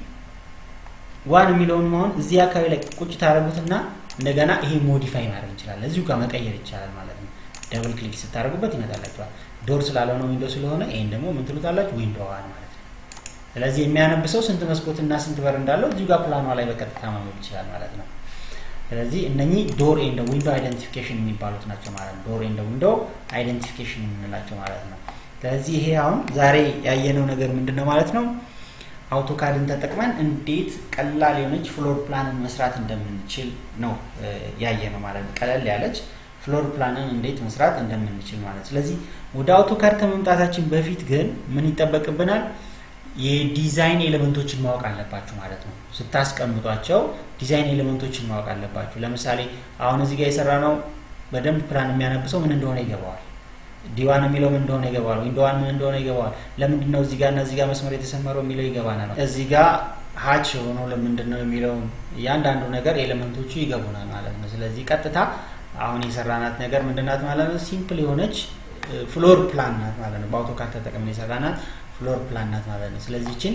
ዋን የሚለውን መሆን እዚህ አካባቢ ላይ ቁጭ ታደርጉትና እንደገና ይሄ ሞዲፋይ ማድረግ እንችላለን። እዚሁ ጋር መቀየር ይቻላል ማለት ነው። ደብል ክሊክ ስታደርጉበት ይመጣላችኋል። ዶር ስላልሆነ ዊንዶ ስለሆነ ይሄን ደግሞ ምን ትሉታላችሁ? ዊንዶ ዋን ማለት ነው። ስለዚህ የሚያነብሰው ስንት መስኮትና ስንት በር እንዳለው እዚሁ ጋር ፕላኗ ላይ በቀጥታ ማንበብ ይችላል ማለት ነው። ስለዚህ እነኚህ ዶር ኤንድ ዊንዶ አይደንቲፊኬሽን የሚባሉት ናቸው ማለት ነው። ዶር ኤንድ ዊንዶ አይደንቲፊኬሽን የምንላቸው ማለት ነው። ስለዚህ ይሄ አሁን ዛሬ ያየነው ነገር ምንድን ነው ማለት ነው አውቶካድን ተጠቅመን እንዴት ቀላል የሆነች ፍሎር ፕላንን መስራት እንደምንችል ነው ያየ ነው ማለት ነው። ቀለል ያለች ፍሎር ፕላንን እንዴት መስራት እንደምንችል ማለት ስለዚህ ወደ አውቶካድ ከመምጣታችን በፊት ግን ምን ይጠበቅብናል? የዲዛይን ኤሌመንቶችን ማወቅ አለባችሁ ማለት ነው። ስታስቀምጧቸው ዲዛይን ኤሌመንቶችን ማወቅ አለባችሁ። ለምሳሌ አሁን እዚህ ጋር የሰራ ነው በደንብ ፕላን የሚያነብሰው ምን እንደሆነ ይገባዋል። ዲዋን የሚለው ምን እንደሆነ ይገባዋል። ዊንዶዋን ምን እንደሆነ ይገባዋል። ለምንድን ነው እዚህ ጋር እና እዚህ ጋር መስመር የተሰመረው የሚለው ይገባናል። እዚህ ጋር ሀች የሆነው ለምንድን ነው የሚለው እያንዳንዱ ነገር ኤሌመንቶቹ ይገቡናል ማለት ነው። ስለዚህ ቀጥታ አሁን የሰራናት ነገር ምንድናት ማለት ነው? ሲምፕል የሆነች ፍሎር ፕላን ናት ማለት ነው። በአውቶካድ ተጠቅመን የሰራናት ፍሎር ፕላን ናት ማለት ነው። ስለዚህ ችን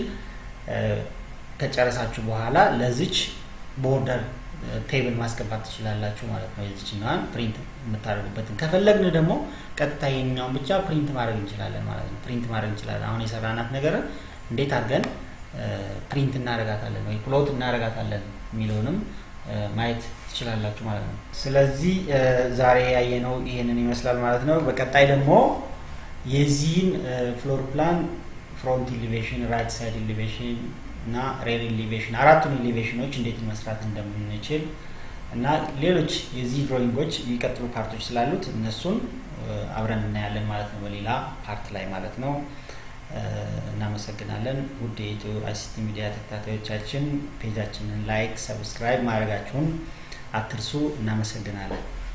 ከጨረሳችሁ በኋላ ለዚች ቦርደር ቴብል ማስገባት ትችላላችሁ ማለት ነው። የዚችኛዋን ፕሪንት የምታደርጉበትን ከፈለግን ደግሞ ቀጥታ ይሄኛውን ብቻ ፕሪንት ማድረግ እንችላለን ማለት ነው። ፕሪንት ማድረግ እንችላለን። አሁን የሰራናት ነገርን እንዴት አድርገን ፕሪንት እናደርጋታለን ወይ ፕሎት እናደርጋታለን የሚለውንም ማየት ትችላላችሁ ማለት ነው። ስለዚህ ዛሬ ያየነው ይሄንን ይመስላል ማለት ነው። በቀጣይ ደግሞ የዚህን ፍሎር ፕላን ፍሮንት ኢሊቬሽን፣ ራይት ሳይድ ኢሊቬሽን እና ሬር ኢሊቬሽን አራቱን ኢሊቬሽኖች እንዴት መስራት እንደምንችል እና ሌሎች የዚህ ድሮይንጎች የሚቀጥሉ ፓርቶች ስላሉት እነሱን አብረን እናያለን ማለት ነው፣ በሌላ ፓርት ላይ ማለት ነው። እናመሰግናለን። ውድ የኢትዮ አይሲቲ ሚዲያ ተከታታዮቻችን ፔጃችንን ላይክ፣ ሰብስክራይብ ማድረጋችሁን አትርሱ። እናመሰግናለን።